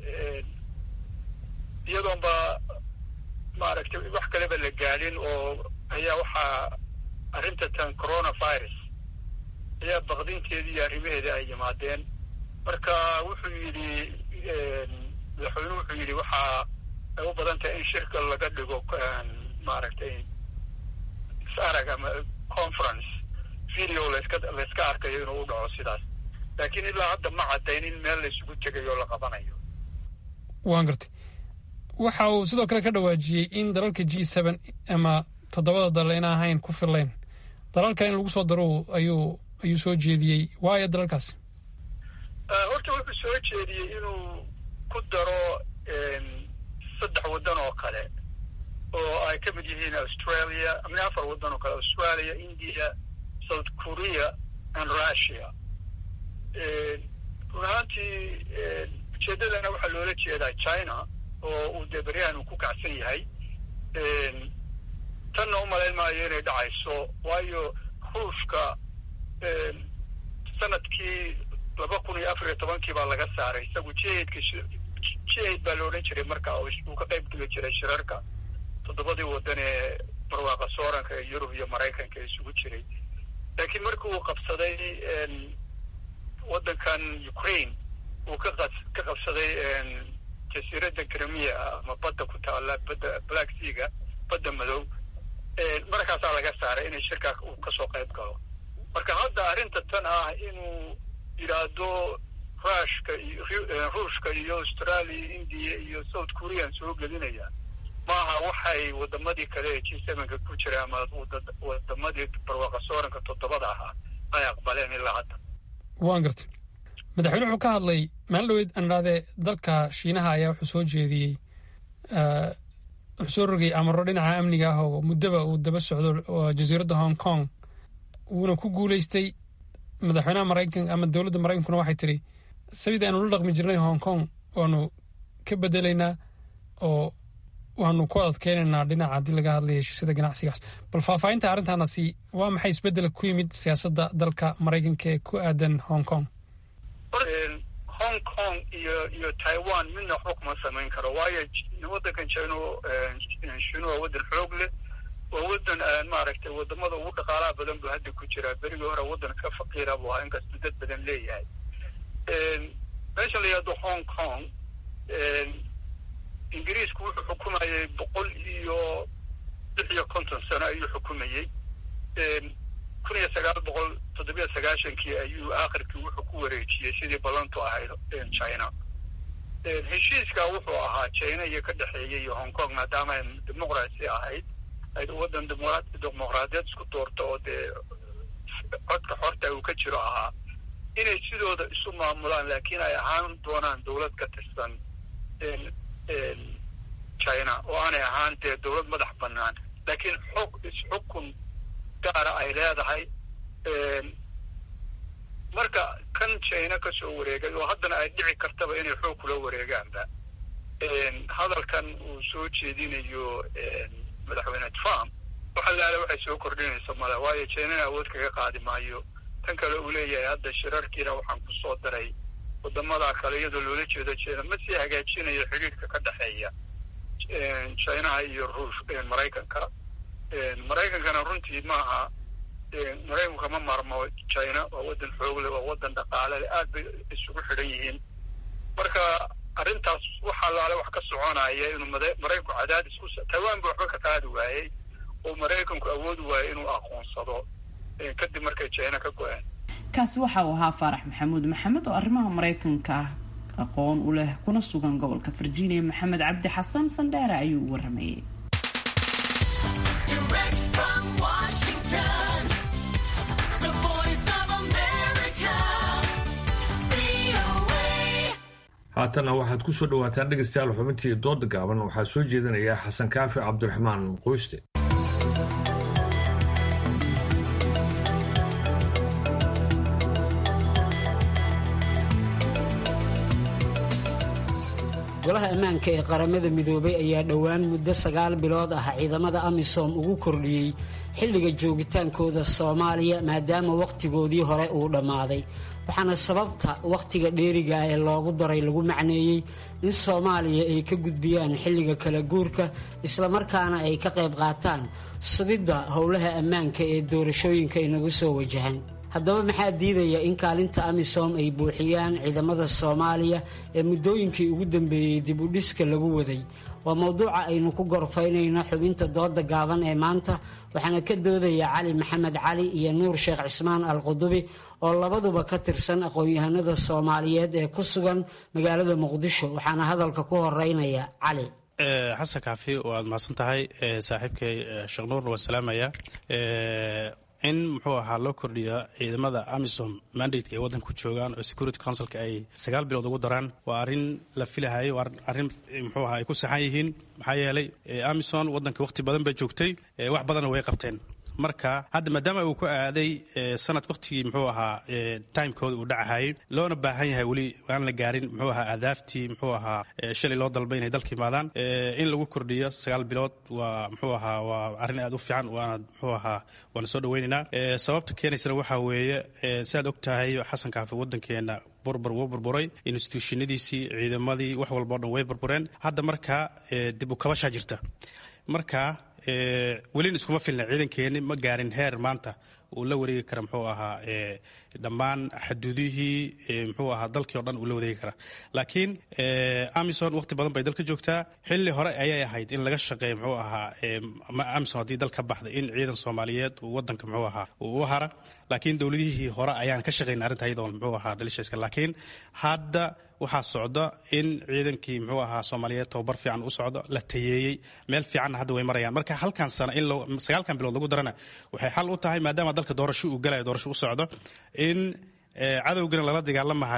iyadoon ba maaragtay wax kaleba la gaadhin oo ayaa waxaa arrinta tan coronavirus ayaa baqdinteedii iyo arrimaheeda ay yimaadeen marka wuxuu yidhi madaxweynuhu wuxuu yidhi waxaa ay u badan tahay in shirka laga dhigo maaragtay is-arag ama conference video laska layska arkayo inuu u dhaco sidaas laakiin ilaa hadda ma caddayn in meel laysugu tegayo la qabanayo waan gartay waxa uu sidoo kale ka dhawaajiyey in dalalka g seben ama toddobada dalal ina ahayn ku fillayn dalal kale in lagu soo daro ayuu ayuu soo jeediyey waayo dalalkaasi horta wuxuu soo jeediyey inuu ku daro saddex waddan oo kale oo ay ka mid yihiin australia amni afar waddan oo kale australia india south korea and russia run ahaantii ujeeddadana waxaa loola jeedaa china oo uu dee beryahan uu ku kacsan yahay tanna u malayn maayo inay dhacayso waayo ruushka sanadkii laba kun iyo afar iyo tobankii baa laga saaray isagu jihadka jihad baa la odhan jiray marka uu ka qayb geli jiray shirarka toddobadii waddan ee barwaaqa sooranka ee yurub iyo maraykanka isugu jiray laakiin markii uu qabsaday waddankan ukraine uu ka ka qabsaday jasiiradda krimiya ama badda ku taalla badda black seaga badda madow markaasaa laga saaray inay shirkaa uu kasoo qayb galo marka hadda arrinta tan ah inuu yidhaahdo rushka iyo ruushka iyo australia india iyo south korean soo gelinaya maaha waxay wadamadii kale ee g sevenka ku jira ama wadamadii barwaaqa sooranka toddobada ahaa ay aqbaleen ilaa hadda waan gartay madaxweyne wuxuu ka hadlay maalin dhaweyd aan idhahdee dalka shiinaha ayaa wuxuu soo jeediyey wuxuu soo rogay amaro dhinaca amniga ah oo muddaba uu daba socdo jasiiradda hong kong wuuna ku guulaystay madaxweynaha maraykan ama dowladda maraykankuna waxay tidhi sabida aanu la dhaqmi jirnay hong kong waanu ka bedelaynaa oo waanu ku adkeynaynaa dhinaca haddii laga hadlaya heshiisyada ganacsigaas bal faahfaahinta arrintaanasi waa maxay isbeddel ku yimid siyaasadda dalka maraykanka ee ku aadan hong kong hong kong iyo iyo taiwan midna waxba kuma samayn karo waayo waddankan china shinu waa waddan xoog leh waa waddan maaragtay wadamada ugu dhaqaalaha badan buu hadda ku jiraa berigii hore waddan ka faqiira buu ahaa inkastuu dad badan leeyahay meesha la yihahdo hong kong ingiriisku wuxuu xukumayay boqol iyo lix iyo konton sano ayuu xukumayey kun iyo sagaal boqol toddobiyo sagaashankii ayuu aakhirkii wuxuu ku wareejiyey sidii ballantu ahayd china heshiiska wuxuu ahaa china iyo ka dhexeeyay iyo hong kong maadaama ay dimuqraasi ahayd ay waddan dimuqraadiyeed isku doorto oo dee codka xorta uu ka jiro ahaa inay sidooda isu maamulaan laakiin ay ahaan doonaan dowlad ka tirsan china oo aanay ahaan dee dowlad madax bannaan laakiin xog isxukun gaara ay leedahay marka kan china ka soo wareegay oo haddana ay dhici kartaba inay xoog kula wareegaanba hadalkan uu soo jeedinayo madaxweyne trump waxa laala waxay soo kordhinaysa male waayo chinana awood kaga qaadi maayo tan kale uu leeyahay hadda shirarkiina waxaan ku soo daray wadamada kale iyadoo loola jeedo china ma sii hagaajinayo xidhiirka ka dhexeeya chinaha iyo ruush maraykanka maraykankana runtii maaha maraykanku kama maarmo china waa waddan xoogle waa waddan dhaqaalele aad bay isugu xidhan yihiin marka arrintaas waxaa laale wax ka soconaya inuu maraykanku cadaadis ku taiwan ba waxba ka qaadi waayey oo maraykanku awoodi waayey inuu aqoonsado kadib markay china ka go-een kaasi waxa uu ahaa faarax maxamuud maxamed oo arrimaha maraykanka aqoon u leh kuna sugan gobolka virginia maxamed cabdi xasan sandheere ayuu u waramayey haatanna waxaad ku soo dhawaataan dhegaystayaal xubintii dooda gaaban waxaa soo jeedinaya xasan kaafi cabdiraxmaan qoyste golaha ammaanka ee qaramada midoobay ayaa dhowaan muddo sagaal bilood ah ciidamada amisom ugu kordhiyey xilliga joogitaankooda soomaaliya maadaama wakhtigoodii hore uu dhammaaday waxaana sababta wakhtiga dheeriga ah ee loogu daray lagu macneeyey in soomaaliya ay ka gudbiyaan xilliga kala guurka islamarkaana ay ka qayb qaataan sugidda howlaha ammaanka ee doorashooyinka inagu soo wajahan haddaba maxaa diidaya in kaalinta amisom ay buuxiyaan ciidamada soomaaliya ee muddooyinkii ugu dambeeyey dib u dhiska lagu waday waa mowduuca aynu ku gorfaynayno xubinta dooda gaaban ee maanta waxaana ka doodaya cali maxamed cali iyo nuur sheekh cismaan al qudubi oo labaduba ka tirsan aqoon-yahanada soomaaliyeed ee ku sugan magaalada muqdisho waxaana hadalka ku horeynaya cali xasan kaafi waad mahadsan tahay saaxiibkay sheekh nuurna waan salaamaya in muxuu ahaa loo kordhiya ciidamada amisom mandateka ay waddanka ku joogaan oo security councilka ay sagaal bilood ugu daraan waa arrin la filahayo waa arrin muxuu ahaa ay ku saxan yihiin maxaa yeelay amison waddanka wakhti badan bay joogtay wax badanna way qabteen marka hadda maadaama uu ku aaday sanad wakhtigii muxuu ahaa timekooda uu dhacahayay loona baahan yahay weli aan la gaarin muxuu ahaa adaaftii muxuu ahaa shalay loo dalbay inay dalka yimaadaan in lagu kordhiyo sagaal bilood waa muxuu ahaa waa arrin aad u fiican waana muxuu ahaa waana soo dhaweynaynaa sababta keenaysana waxaa weeye siaad og tahay xasan kaafi waddankeena burbur wuu burburay instituushinadiisii ciidamadii wax walba o dhan way burbureen hadda markaa dib u kabashaa jirta marka welina iskuma filna ciidankeeni ma gaarin heer maanta uu la wareegi kara muxuu ahaa dhammaan xaduudihii muxuu ahaa dalkii o dhan uu la wareegi kara laakiin amison waqti badan bay dalka joogtaa xilli hore ayay ahayd in laga shaqeeya muxuu ahaa amison haddii dal ka baxda in ciidan soomaaliyeed uu wadanka muxuu ahaa uu u hara laakiin dowladihii hore ayaan ka shaqayn arrinta iyadoon muxuu ahaa dhalishaska laakiin hadda waxaa socda in ciidankii muxuu ahaa soomaaliyeed tababar fiican u socdo la tayeeyey meel fiicanna hadda way marayaan marka halkan sano in sagaalkan bilood lagu darana waxay xal u tahay maadaama dalka doorasho uu galayo doorasho u socdo in cadowgana lala dagaalamahaya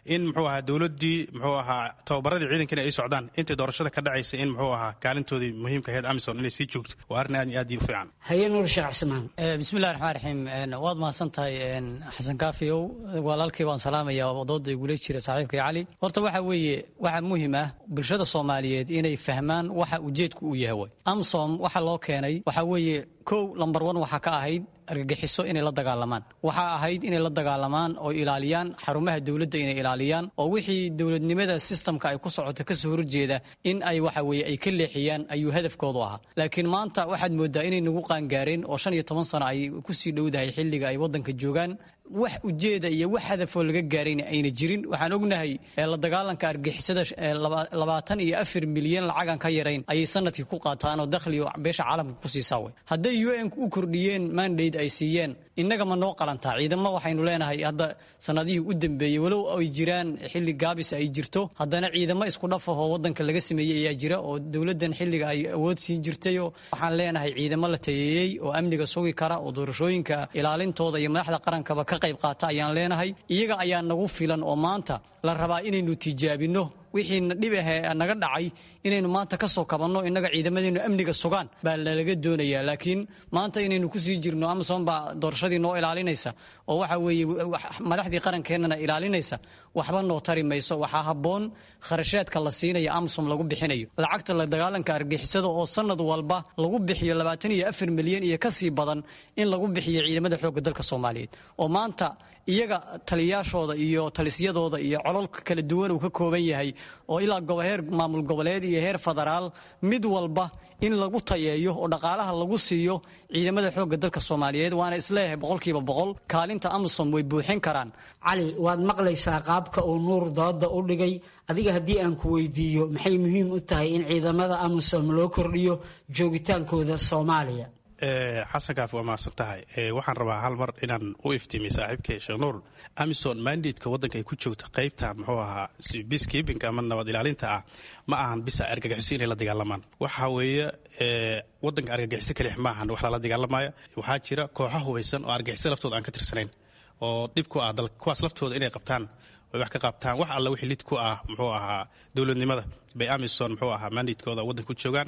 in muxuu ahaa dowladdii muxuu ahaa tababaradii ciidankana ay socdaan intay doorashada ka dhacaysa in muxuu ahaa kaalintoodii muhiimka ahayd amison inay sii joogto waa arrin aad iyo aad u fiican haye nuur sheekh cismaan bismillahi raxmaan raxiim waad mahadsan tahay xasan kaafiyow walaalkay waan salaamaya dooda igula jira saaxiibkay cali horta waxa weeye waxa muhiim ah bulshada soomaaliyeed inay fahmaan waxa ujeedku uu yahay way amsom waxa loo keenay waxa weeye kow lambar one waxaa ka ahayd argagixiso inay la dagaalamaan waxaa ahayd inay la dagaalamaan oo ilaaliyaan xarumaha dowladda inay ilaaliyaan oo wixii dowladnimada sistamka ay ku socoto kasoo horjeeda in ay waxa weye ay ka leexiyaan ayuu hadafkoodu ahaa laakiin maanta waxaad moodaa inay nagu qaangaareen oo shan iyo toban sano ay kusii dhowdahay xilliga ay waddanka joogaan wax ujeeda iyo wax hadafoo laga gaarayna ayna jirin waxaan ognahay la dagaalanka argixisada labaatan iyo afar milyan lacagan ka yarayn ayay sanadkii ku qaataan oo dakhliga beesha caalamka ku siisaa way hadday u n u kordhiyeen mandate ay siiyeen innaga ma noo qalantaa ciidamo waxaynu leenahay hadda sanadihii u dambeeyey walow ay jiraan xilli gaabis ay jirto haddana ciidamo isku dhaf ahoo waddanka laga sameeyey ayaa jira oo dowladdan xilliga ay awood siin jirtayo waxaan leenahay ciidamo la tayeeyey oo amniga sugi kara oo doorashooyinka ilaalintooda iyo madaxda qarankaba ka qayb qaata ayaan leenahay iyaga ayaa nagu filan oo maanta la rabaa inaynu tijaabinno wixiina dhib ahee naga dhacay inaynu maanta ka soo kabanno innaga ciidamadeenu amniga sugaan baa lalaga doonayaa laakiin maanta inaynu kusii jirno amazon baa doorashadii noo ilaalinaysa oo waxa weeye madaxdii qarankeenana ilaalinaysa waxba noo tari mayso waxaa habboon kharashaadka la siinaya amazon lagu bixinayo lacagta la dagaalanka argixisada oo sanad walba lagu bixiyo labaatan iyo afar milyan iyo kasii badan in lagu bixiyo ciidamada xoogga dalka soomaaliyeed oo maanta iyaga taliyaashooda iyo talisyadooda iyo cololka kala duwan uu ka kooban yahay oo ilaa heer maamul goboleed iyo heer federaal mid walba in lagu tayeeyo oo dhaqaalaha lagu siiyo ciidamada xoogga dalka soomaaliyeed waana isleeyahay boqolkiiba boqol kaalinta amazon way buuxin karaan cali waad maqlaysaa qaabka uu nuur dooda u dhigay adiga haddii aan ku weydiiyo maxay muhiim u tahay in ciidamada amazon loo kordhiyo joogitaankooda soomaaliya xasan kaaf waa mahadsan tahay waxaan rabaa hal mar inaan u iftiimiy saaxiibkay sheekh nuur amison mandatka waddanka ay ku joogta qaybta muxuu ahaa biskibinka ama nabad ilaalinta ah ma ahan bisa argagixiso inay la dagaalamaan waxa weeye waddanka argagixiso kalix ma ahan wax lala dagaalamaya waxaa jira kooxo hubaysan oo argagixiso laftooda aan ka tirsanayn oo dhib ku ah dalka kuwaas laftooda inay qabtaan ay wax ka qabtaan wax alla wixii lid ku ah muxuu ahaa dowladnimada bay amison muxuu ahaa mandatkooda waddanka ku joogaana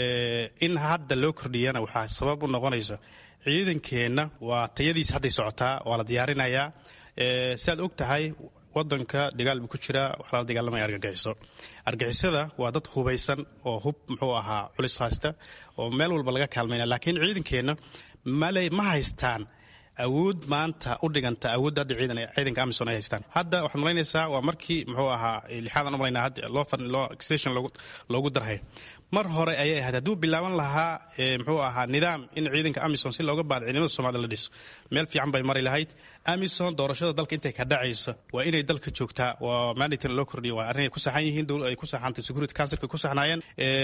in hadda loo kordhiyana waxaa sabab u noqonaysa ciidankeenna waa tayadiisa hadday socotaa waa la diyaarinayaa si aad og tahay wadanka dagaal buu ku jiraa waxaa lala dagaalamaya argagixiso argagixisada waa dad hubaysan oo hub muxuu ahaa culis haysta oo meel walba laga kaalmayna laakiin ciidankeenna male ma haystaan awood maanta u dhiganta awoodda hadda ciidan ciidanka amison ay haystaan hadda waxaad malaynaysaa waa markii muxuu ahaa lixaadan u malaynaa hadda loo fadhi loo station loogu loogu darhay mar hore ayay ahayd hadduu bilaaban lahaa muxuu ahaa nidaam in ciidanka amison si looga baado ciidamada soomaalida la dhiso meel fiican bay mari lahayd amison doorashada dalka intay ka dhacayso waa inay dalka joogtaa waa mandatin loo kordhiyo waa arrin ay ku saxan yihiin ay ku saxantay security councilka ku saxnaayeen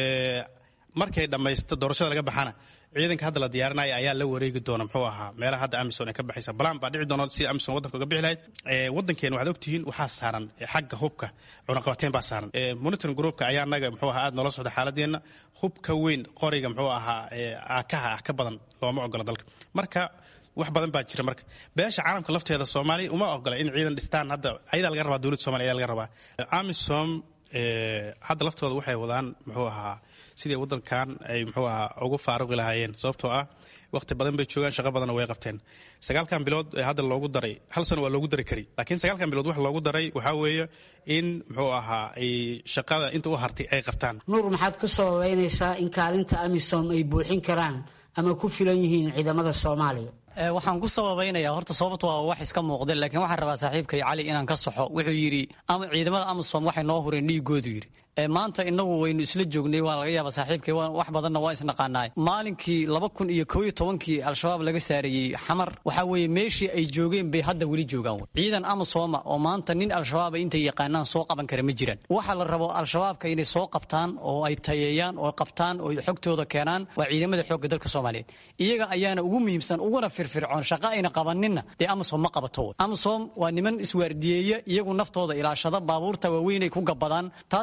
markay dhammaysto doorashada laga baxana ciidanka hadda la diyaarinaya ayaa la wareegi doona muxuu ahaa meelaha hadda amison ay ka baxaysa balan baa dhici doona sida amison waddanka uga bixi lahayd waddankeena waxaad ogtihiin waxaa saaran xagga hubka cunaqabateyn baa saaran monitoring groupka ayaa anaga muxuu ahaa aad noola socda xaaladeenna hubka weyn qoriga muxuu ahaa aakaha ah ka badan looma ogola dalka marka wax badan baa jira marka beesha caalamka lafteeda soomaaliya uma ogola in ciidan dhistaan hadda ayadaa laga rabaa dowladda somaliya ayaa laga rabaa amisom hadda laftooda waxay wadaan muxuu ahaa sidii waddankan ay muxuu ahaa ugu faaruqi lahaayeen sababtoo ah waqti badan bay joogaan shaqo badanna way qabteen sagaalkan bilood ee hadda loogu daray hal sano waa loogu dari kari laakiin sagaalkan bilood wax loogu daray waxaa weeye in muxuu ahaa ay shaqada inta u hartay ay qabtaan nuur maxaad ku sababeynaysaa in kaalinta amisom ay buuxin karaan ama ku filan yihiin ciidamada soomaaliya waxaan ku sababaynaya horta sababta waa wax iska muuqda laakiin waxaan rabaa saaxiibkay cali inaan ka saxo wuxuu yidhi ciidamada amasom waxay noo hureen dhiigoodu yidhi maanta inagu waynu isla joognay waa laga yaaba saaxiibkay wax badanna waa isnaqaanaay maalinkii laba kun iyo koo iyo tobankii al-shabaab laga saareeyey xamar waxaa weeye meeshii ay joogeen bay hadda weli joogaan ciidan amasoma oo maanta nin al-shabaaba intay yaqaanaan soo qaban kara ma jiraan waxa la rabo al-shabaabka inay soo qabtaan oo ay tayeeyaan oo qabtaan oo xogtooda keenaan waa ciidamada xoogga dalka soomaaliyeed iyaga ayaana ugu muhiimsan uguna firfircoon shaqo ayna qabaninna dee amasom ma qabato amasom waa niman iswaardiyeeya iyagu naftooda ilaashada baabuurta waaweynay ku gabadaan taas waxay ku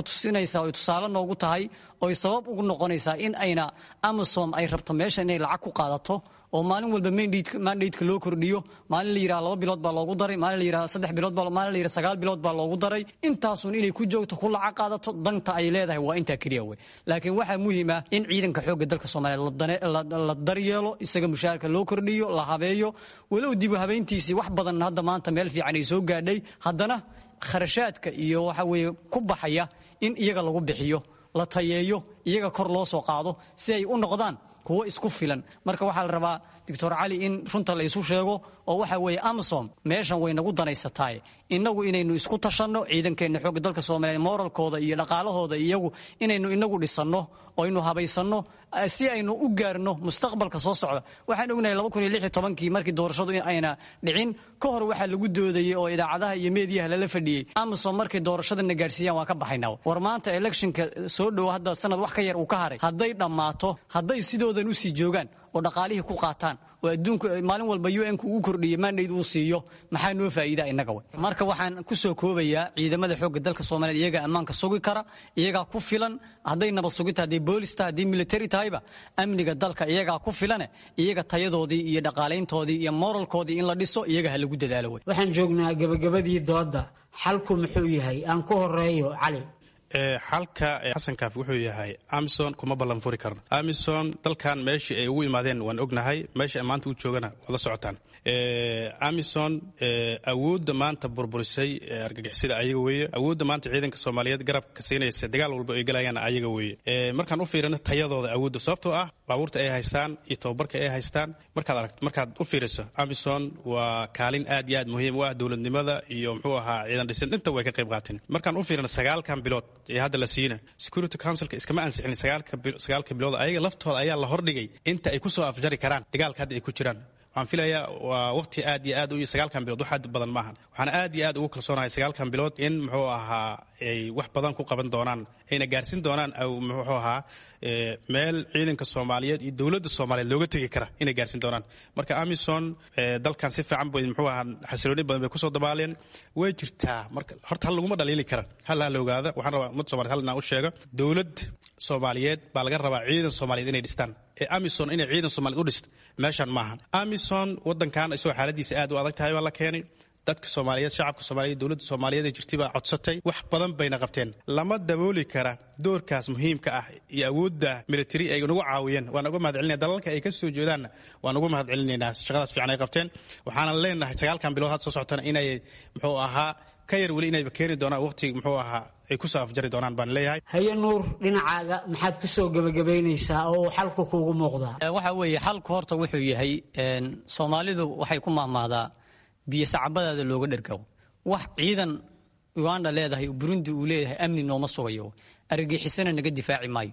tusinaysaa oy tusaale noogu tahay oy sabab ugu noqonaysaa in ayna amasom ay rabto meesha inay lacag ku qaadato oo maalin walba mandatka loo kordhiyo maalin la yidhaha laba bilood baa loogu daray maalin la yidhaha saddex bilood baa maalin la yidhaha sagaal bilood baa loogu daray intaasun inay ku joogto ku lacag qaadato danta ay leedahay waa intaa keliya wey laakiin waxaa muhiim ah in ciidanka xoogga dalka soomaaliyeed la daryeelo isaga mushaharka loo kordhiyo la habeeyo walow dibu habeyntiisii wax badan hadda maanta meel fiican ay soo gaadhay haddana kharashaadka iyo waxa weeye ku baxaya in iyaga lagu bixiyo la tayeeyo iyaga kor loo soo qaado si ay u noqdaan kuwo isku filan marka waxaa la rabaa doctor cali in runta la isu sheego oo waxa weeye amasom meeshan way nagu danaysataay inagu inaynu isku tashanno ciidankeenna xoogga dalka soomaaliyeed moralkooda iyo dhaqaalahooda iyagu inaynu inagu dhisanno oo aynu habaysanno si aynu u gaarno mustaqbalka soo socda waxaan ognahay kii markii doorashadu ayna dhicin ka hor waxaa lagu doodayey oo idaacadaha iyo meediyaha lala fadhiyey amasom markay doorashadana gaarsiiyaan waan ka baxayna war maanta electionka soo dhowo hadda sanad wax ka yar uu ka haray hadday dhammaato hadday sidoodan usii joogaan oo dhaqaalihii ku qaataan oo adduunku maalin walba un-ku uu kordhiyo mandate uu siiyo maxaa noo faa'iida innaga way marka waxaan ku soo koobayaa ciidamada xoogga dalka soomaaliyeed iyagaa ammaanka sugi kara iyagaa ku filan hadday nabad sugita hadday boolis tahay hadday military tahayba amniga dalka iyagaa ku filane iyaga tayadoodii iyo dhaqaalayntoodii iyo moralkoodii in la dhiso iyaga ha lagu dadaalo wey waxaan joognaa gabagabadii doodda xalku muxuu yahay aan ku horeeyo cali xalka xasankaaf wuxuu yahay amison kuma ballan furi karno amison dalkan meeshii ay ugu imaadeen waan ognahay meesha maanta u joogana waad la socotaan amison awoodda maanta burburisay argagixisada ayaga weeye awoodda maanta ciidanka soomaaliyeed garabka siinaysa dagaal walba ay galayaan ayaga weeye markaan u fiirino tayadooda awoodda sababtoo ah baabuurta ay haystaan iyo tababarka ay haystaan markaad aragt markaad u fiiriso amison waa kaalin aad iyo aad muhiim u ah dowladnimada iyo muxuu ahaa ciidan dhisin inta way ka qayb qaateen markaan u fiirino sagaalkan bilood ee hadda la siina security councilka iskama ansixin sagaalka bilood ayaga laftooda ayaa la hordhigay inta ay kusoo afjari karaan dagaalka hadda ay ku jiraan waxaan filayaa waa waqti aad iyo aad u sagaalkan bilood wax aad badan maahan waxaan aad iyo aad ugu kalsoonahay sagaalkan bilood in muxuu ahaa ay wax badan ku qaban doonaan ayna gaarsiin doonaan muxuu ahaa meel ciidanka soomaaliyeed iyo dowladda soomaaliyeed looga tegi kara inay gaarsiin doonaan marka amison dalkan si fiican bay muxuu ahaa xasilooni badan bay kusoo dabaaleen way jirtaa marka horta hal laguma dhaliili kara hal ha la ogaada waxaan rabaa ummadda somaliyed hal inaan u sheego dowlad soomaaliyeed baa laga rabaa ciidan soomaaliyeed inay dhistaan ee amison inay ciidan soomaliyeed u dhisto meeshan maaha amison wadankan isagoo xaaladiisa aad u adag tahay baa la keenay dadka soomaaliyeed shacabka soomaaliyeed dowladda soomaaliyeed ee jirtay baa codsatay wax badan bayna qabteen lama dabooli kara doorkaas muhiimka ah iyo awoodda military ay nagu caawiyeen waan uga mahad celinaya dalalka ay ka soo jeedaanna waan uga mahad celinaynaa shaqadaas fiican ay qabteen waxaana leenahay sagaalkan bilood had soo socotana inay muxuu ahaa ka yar weli inayba keeni doonaan waqti muxuu ahaa ay kusoo afjari doonaan baan leeyahay haye nuur dhinacaaga maxaad ku soo gebagabaynaysaa oo uu xalku kuugu muuqdaa waxa weeye xalku horta wuxuu yahay soomaalidu waxay ku mahmaadaa biyo sacabadaada looga dhergawo wax ciidan uganda leedahay burundi uu leeyahay amni nooma sugayo argagixisana naga difaaci maayo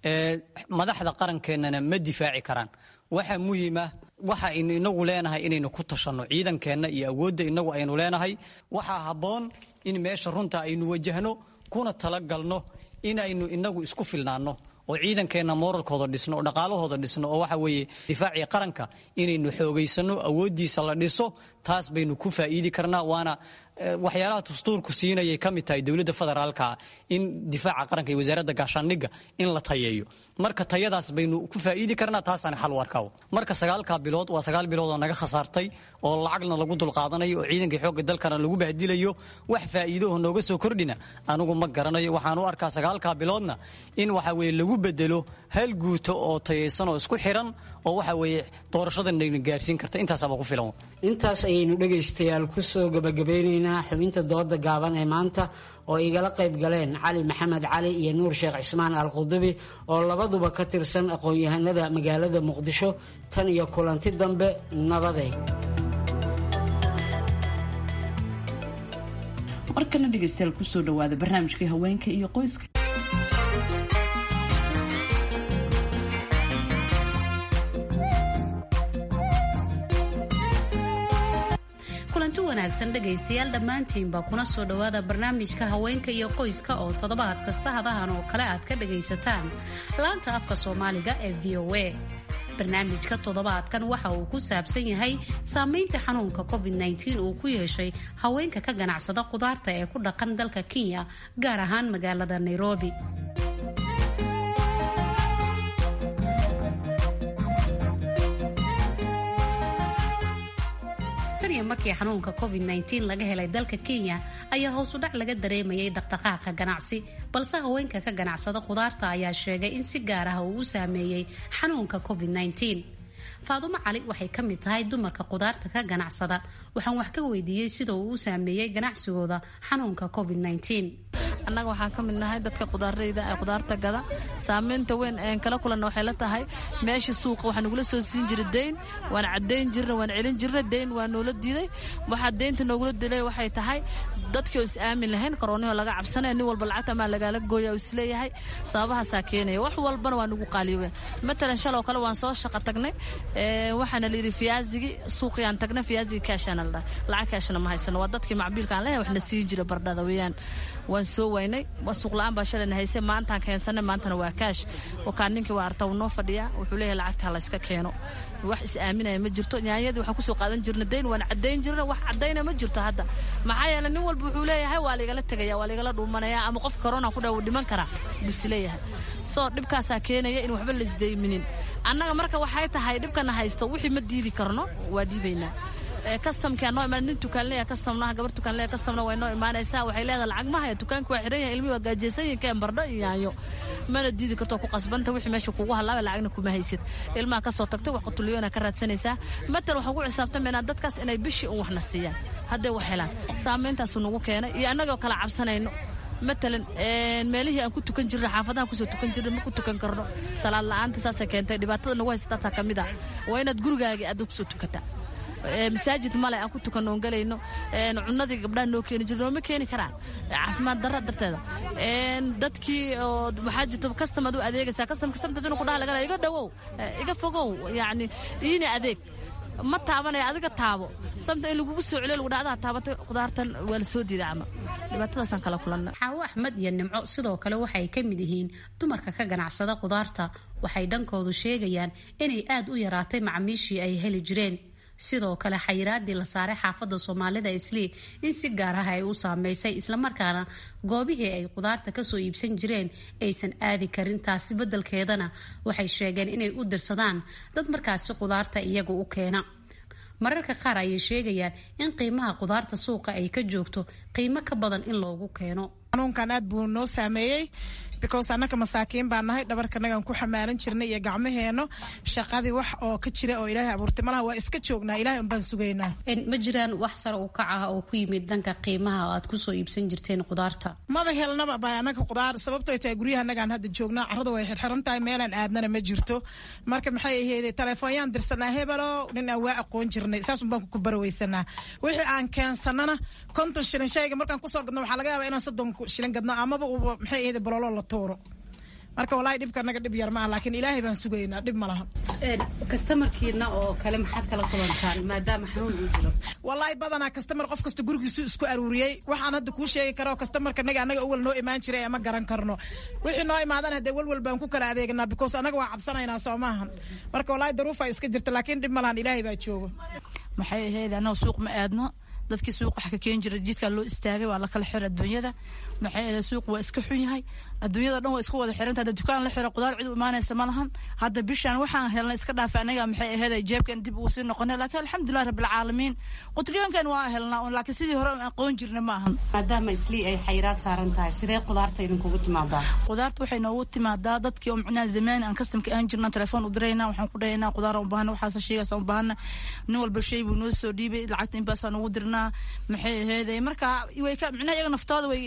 madaxda qarankeenana ma difaaci karaan waxa muhiima waxa aynu inagu leenahay inaynu ku tashanno ciidankeenna iyo awoodda inagu aynu leenahay waxaa habboon in meesha runta aynu wajahno kuna talagalno inaynu inagu isku filnaanno oo ciidankeenna moralkooda dhisno oo dhaqaalahooda dhisno oo waxa weeye difaacii qaranka inaynu xoogaysano awooddiisa la dhiso taas baynu ku faa'iidi karnaa waana waxyaalaha dastuurku siinayay ka mid tahay dowladda federaalka in difaaca qaranka iyo wasaaradda gaashaandhigga in la tayeeyo marka tayadaas baynu ku faa'iidi karnaa taasaan xal u arkaa marka sagaalkaa bilood waa sagaal bilood oo naga khasaartay oo lacagna lagu dulqaadanayo oo ciidankii xoogga dalkana lagu bahdilayo wax faa'iidoho nooga soo kordhina anigu ma garanayo waxaan u arkaa sagaalkaa biloodna in waxa weeye lagu bedelo hal guuto oo tayaysan oo isku xiran oo waxa weeye doorashadana gaarsiin karta intaasaaba ku filan intaas ayaynu dhegaystayaal ku soo gabagabaynaynaa xubinta dooda gaaban ee maanta oo igala qayb galeen cali maxamed cali iyo nuur sheekh cismaan al qudubi oo labaduba ka tirsan aqoon-yahanada magaalada muqdisho tan iyo kulanti dambe nabaday markana dhegaystayaal kusoo dhawaada barnaamijkii haweenka iyo qoyska kulanti wanaagsan dhegaystayaal dhammaantiinbaa kuna soo dhowaada barnaamijka haweenka iyo qoyska oo toddobaad kasta hadahan oo kale aad ka dhagaysataan laanta afka soomaaliga ee v o a barnaamijka toddobaadkan waxa uu ku saabsan yahay saameynta xanuunka covid-19 uu ku yeeshay haweenka ka ganacsada khudaarta ee ku dhaqan dalka kenya gaar ahaan magaalada nairobi markii xanuunka covid-19 laga helay dalka kenya ayaa hoos u dhac laga dareemayay dhaqdhaqaaqa ganacsi balse haweenka ka ganacsada khudaarta ayaa sheegay in si gaar ah uu u saameeyey xanuunka covid-19 faadumo cali waxay ka mid tahay dumarka khudaarta ka ganacsada waxaan wax ka weydiiyey sida uu u saameeyey ganacsigooda xanuunka covid-19 annaga waxaan ka mid nahay dadka qudaarayda ee khudaarta gada saameynta weyn een kala kulanna waxay la tahay meesha suuqa waxaa nagula soo siin jiray deyn waan caddayn jirna waan celin jirna deyn waa noola diiday waxaa deynta noogula dilay waxay tahay dadkii oo is aamin lahayn koroonihoo laga cabsanaya nin walba lacagta amaa lagaala gooya oo isleeyahay sababahaasaa keenaya wax walbana waa nagu qaaliyowen matalan shaloo kale waan soo shaqa tagnay waxaana la yidhi fiyaazigii suuqiyaan tagnay fiyaazigii kaashaana la dhahay lacag kaashana ma haysano waa dadkii macbiilka aan leeyahay wax na siin jira bardhada weeyaan waan soo waynay waa suuq la-aan baa shalayna haysay maantaan keensanay maantana waa kaash wakaan ninkii waa arta uu noo fadhiyaa wuxuu leeyahay lacagta la iska keeno wax is aaminaya ma jirto nyaanyadii waxaan kusoo qaadan jirna dayn waan caddayn jirna wax caddayna ma jirto hadda maxaa yeele nin walba wuxuu leeyahay waa laigala tegaya waa laigala dhuumanaya ama qofka corona ku dhaw dhiman karaa bus leeyahay soo dhibkaasaa keenaya in waxba la isdayminin annaga marka waxay tahay dhibkana haysto wixii ma diidi karno waa dhiibaynaa kastamkaa noo imaan nin tukaanleya kastamnaha gabar tukaanleya kastamna way noo imaanaysaa waxay leedahay lacag ma haya dukaanka waa xiran yahay ilmihi waa gaajeysan yihin keen bardho iyo yaanyo mana diidi karto ku qasbanta wixii meesha kugu halaaba lacagna kuma haysid ilmaha kasoo tagtay wax qutuliyoona ka raadsanaysaa matal waxaan ku xisaabtamaynaa dadkaas inay bishii un waxna siiyaan hadday wax helaan saameyntaasu nagu keenay iyo annagoo kala cabsanayno matalan meelihii aan ku tukan jirna xaafadaha kusoo tukan jirna ma ku tukan karno salaad la-aanta saasay keentay dhibaatada nagu haysataasaa ka mid ah waa inaad gurigaagii aad kusoo tukataa masaajid male aan ku tukan oon galayno cunadii gabdhaha noo keeni jir nooma keeni karaan caafimaad darra darteeda dadkii oo waxaa jirta kastamad u adeegaysaa kastamka samtas inuu kudhaha laga iga dhawow iga fogow yacni iini adeeg ma taabanaya adiga taabo samta in lagugu soo celiyo lagu dhacdaa taabatay khudaartan waa la soo diiday camal dhibaatadaasaan kala kulanna xaawo axmed iyo nimco sidoo kale waxay ka mid yihiin dumarka ka ganacsada khudaarta waxay dhankoodu sheegayaan inay aad u yaraatay macamiishii ay heli jireen sidoo kale xayiraadii la saaray xaafadda soomaalida islii in si gaar ah ay u saameysay islamarkaana goobihii ay khudaarta kasoo iibsan jireen aysan aadi karin taasi beddelkeedana waxay sheegeen inay u dirsadaan dad markaasi khudaarta iyaga u keena mararka qaar ayay sheegayaan in qiimaha khudaarta suuqa ay ka joogto qiimo ka badan in loogu keeno xanuunkan aad buu noo saameeyey because annaka masaakiin baa nahay dhabarkanagaan ku xamaalan jirnay iyo gacmaheenno shaqadii wax oo ka jira oo ilaahay abuurtay malaha waa iska joognaa ilahay unbaan sugaynaa ma jiraan wax sare u kac ah oo ku yimid dhanka qiimaha oo aad kusoo iibsan jirteen khudaarta maba helnaba ba annaga khudaar sababtoy tahay guryaha annagaan hadda joognaa carrada way xirxiran tahay meelaan aadnana ma jirto marka maxay ahayd telefoonyaan dirsanaa hebelo nin aan waa aqoon jirnay saasun baan ku baraweysanaa wixii aan keensanana konton shilin shayga markaan kusoo gadno waxaa laga yaabaa inaan soddon shilin gadno amaba uuba maxay ahayd bololo la tuuro marka walaahi dhibka naga dhib yar maaha laakiin ilaahay baan sugaynaa dhib ma laha kastamarkiina oo kale maxaad kala kulantaan maadaama xanuun uu jiro walaahi badanaa kastamar qof kasta gurigiisu isku aruuriyey waxaan hadda kuu sheegi karo kastamarka naga anaga awal noo imaan jiray ama garan karno wixii noo imaadana hadee walwal baan ku kala adeegnaa because anaga waa cabsanaynaa soo maahan marka walaahi daruufa iska jirta laakiin dhib ma lahan ilaahay baa joogo maxay ahayd annaga suuq ma aadno dadkii suuq wax ka keeni jira jidkaa loo istaagay waa la kala xira adduunyada maxay ahayd suuq waa iska xun yahay adduunyada dhan waa isku wada xiranta hadda dukaan la xiro qudaar cid u imaanaysa ma lahan hadda bishaan waxaan helnay iska dhaafay anaga maxay ahayd jeebkan dib ugu sii noqonay laakiin alxamdulilah rabbilcaalamiin qutliyoonkeen waa helnaa laakiin sidii hore aqoon jirna ma ahan maadaama islii ay xayiraad saaran tahay sidee qudaarta idinkugu timaadaa qudaarta waxay noogu timaadaa dadkii oo micnaha zamaani aan kastamka aan jirna telefoon u dirayna waxaan ku dhahaynaa qudaar u baahana waxaas shaygaas u baahana nin walba shay buu noo soo dhiibay lacagta inbaasaan ugu dirnaa maxay ahayd marka way ka micnaha iyaga naftooda way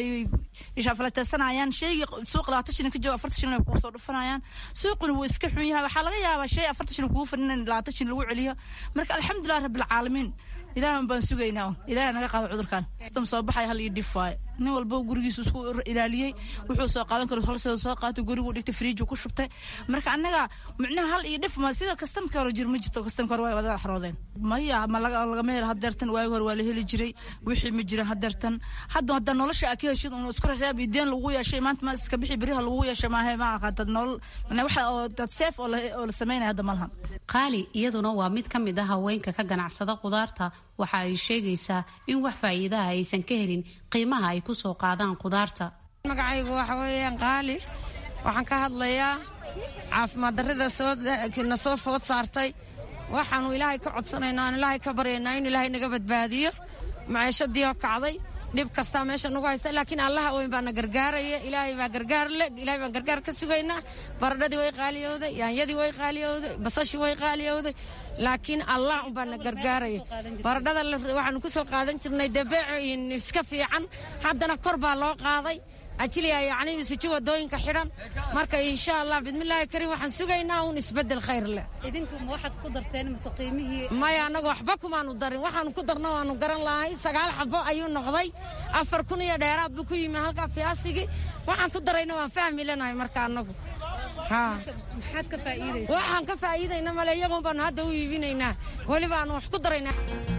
ishaafalateesanayaan shaygii suuq labaatan shilin ka jooga afartan shilin ay kugu soo dhufanayaan suuquna wuu iska xun yahay waxaa laga yaabaa shay afartan shilin kugu fadhin in labaatan shilin lagu celiyo marka alxamdulilah rabbilcaalamiin ilaahan baan sugaynaa ilaahay naga qaado cudurkan tam soo baxaya hal iyo dhif waaye nin walba gurigiisu isku ilaaliyey wuxuu soo qaadan karo holseeda soo qaatay gurigu dhigtay firiiju ku shubtay marka annaga micnaha hal iyo dhif ma sida kastamka hore jir ma jirto kastamka hore waa wada xaroodeen maya ma lagama helo hadeertan waagi hore waa la heli jiray wixii ma jiran hadeertan hadda hadda nolosha aa ka heshid un isku rashaab iyo deen lagu yeeshay maanta ma iska bixi beriha lagu yeeshay maahe ma aha dad nolol waxa oo dad seef oo la sameynaya hadda malahan qaali iyaduna waa mid ka mid ah haweenka ka ganacsada qudaarta waxa ay sheegaysaa in wax faa'iidaha aysan ka helin qiimaha ay ku soo qaadaan qudaarta magacaygu waxa weeyaan qaali waxaan ka hadlayaa caafimaad darrida soona soo food saartay waxaanu ilaahay ka codsanaynaa aan ilaahay ka baryaynaa in ilaahay naga badbaadiyo maciishadii oo kacday dhib kastaa meesha nagu haysta laakiin allaha weyn baana gargaaraya ilaahay baa gargaar le ilaahay baan gargaar ka sugaynaa baradhadii way qaaliyowday yaanyadii way qaaliyowday basashii way qaaliyowday laakiin allah unbaana gargaaraya baradhada waxaanu ku soo qaadan jirnay dabeecin iska fiican haddana kor baa loo qaaday ajiliya yacni isuji wadooyinka xidhan marka insha allah bismillaahi kariim waxaan sugaynaa uun isbeddel khayr leh idinku ma waxaad ku darteen mise qiimihii maya annagu waxba kumaanu darin waxaanu ku darna waanu garan lahay sagaal xabo ayuu noqday afar kun iyo dheeraad buu ku yimi halkaa fiyaasigii waxaan ku darayna waan fahmi lenahay marka annagu maxaad ka faa'iidaysaa waxaan ka faa'iidayna male iyagoon baanu hadda u iibinaynaa weliba aanu wax ku daraynaa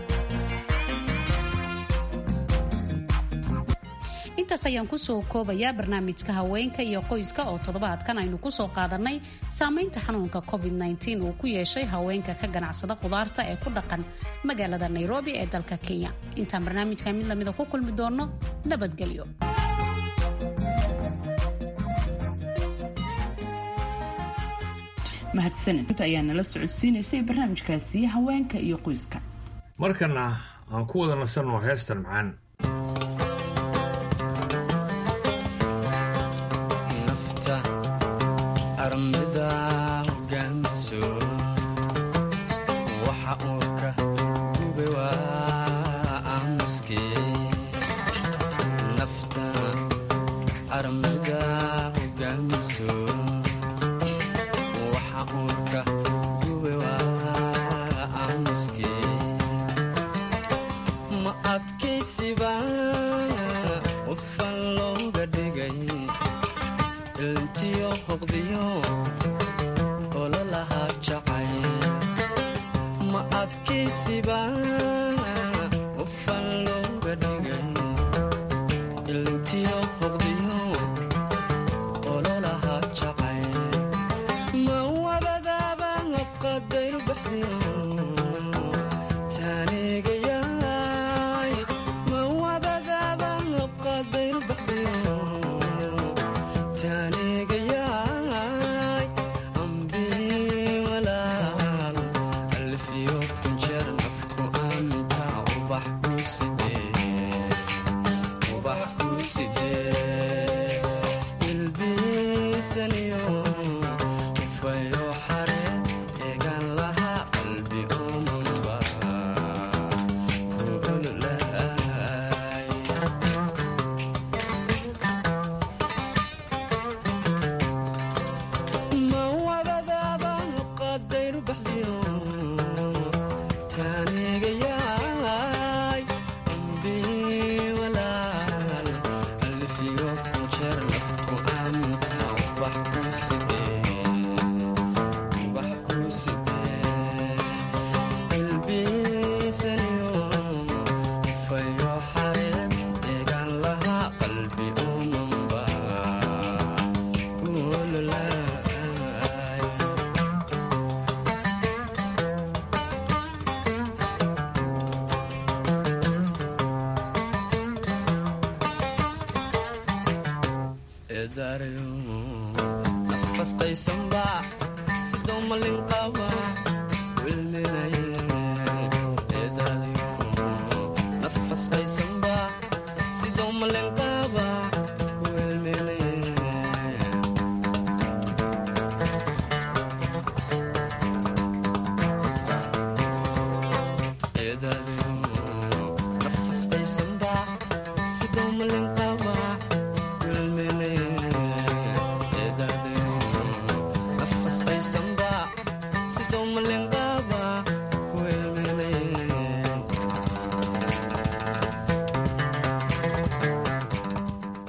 intaas ayaan kusoo koobayaa barnaamijka haweenka iyo qoyska oo toddobaadkan aynu kusoo qaadanay saamaynta xanuunka covid-19 uu ku yeeshay haweenka ka ganacsada qudaarta ee ku dhaqan magaalada nairobi ee dalka kenya intaan barnaamijka mid lamida ku kulmi doonno nabadgelyo mahadsaned inta ayaa nala socodsiinaysay barnaamijkaasi haweenka iyo qoyska markana aan ku wada nasanno heestan macaan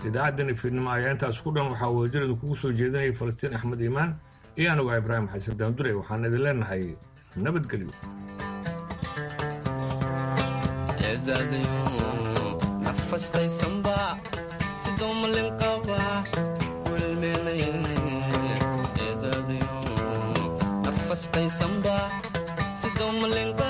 idaacaddani fiidnimo ayaa intaas ku dhan waxaa wadajarada kugu soo jeedinayay falastiin axmed iimaan iyo anigu ah ibraahim xasan daandure waxaan idin leenahay nabadgelyo nafasqaysanba sidoo malin qaba welmeenayeedadayo nafasqaysanba sidoo malin qaba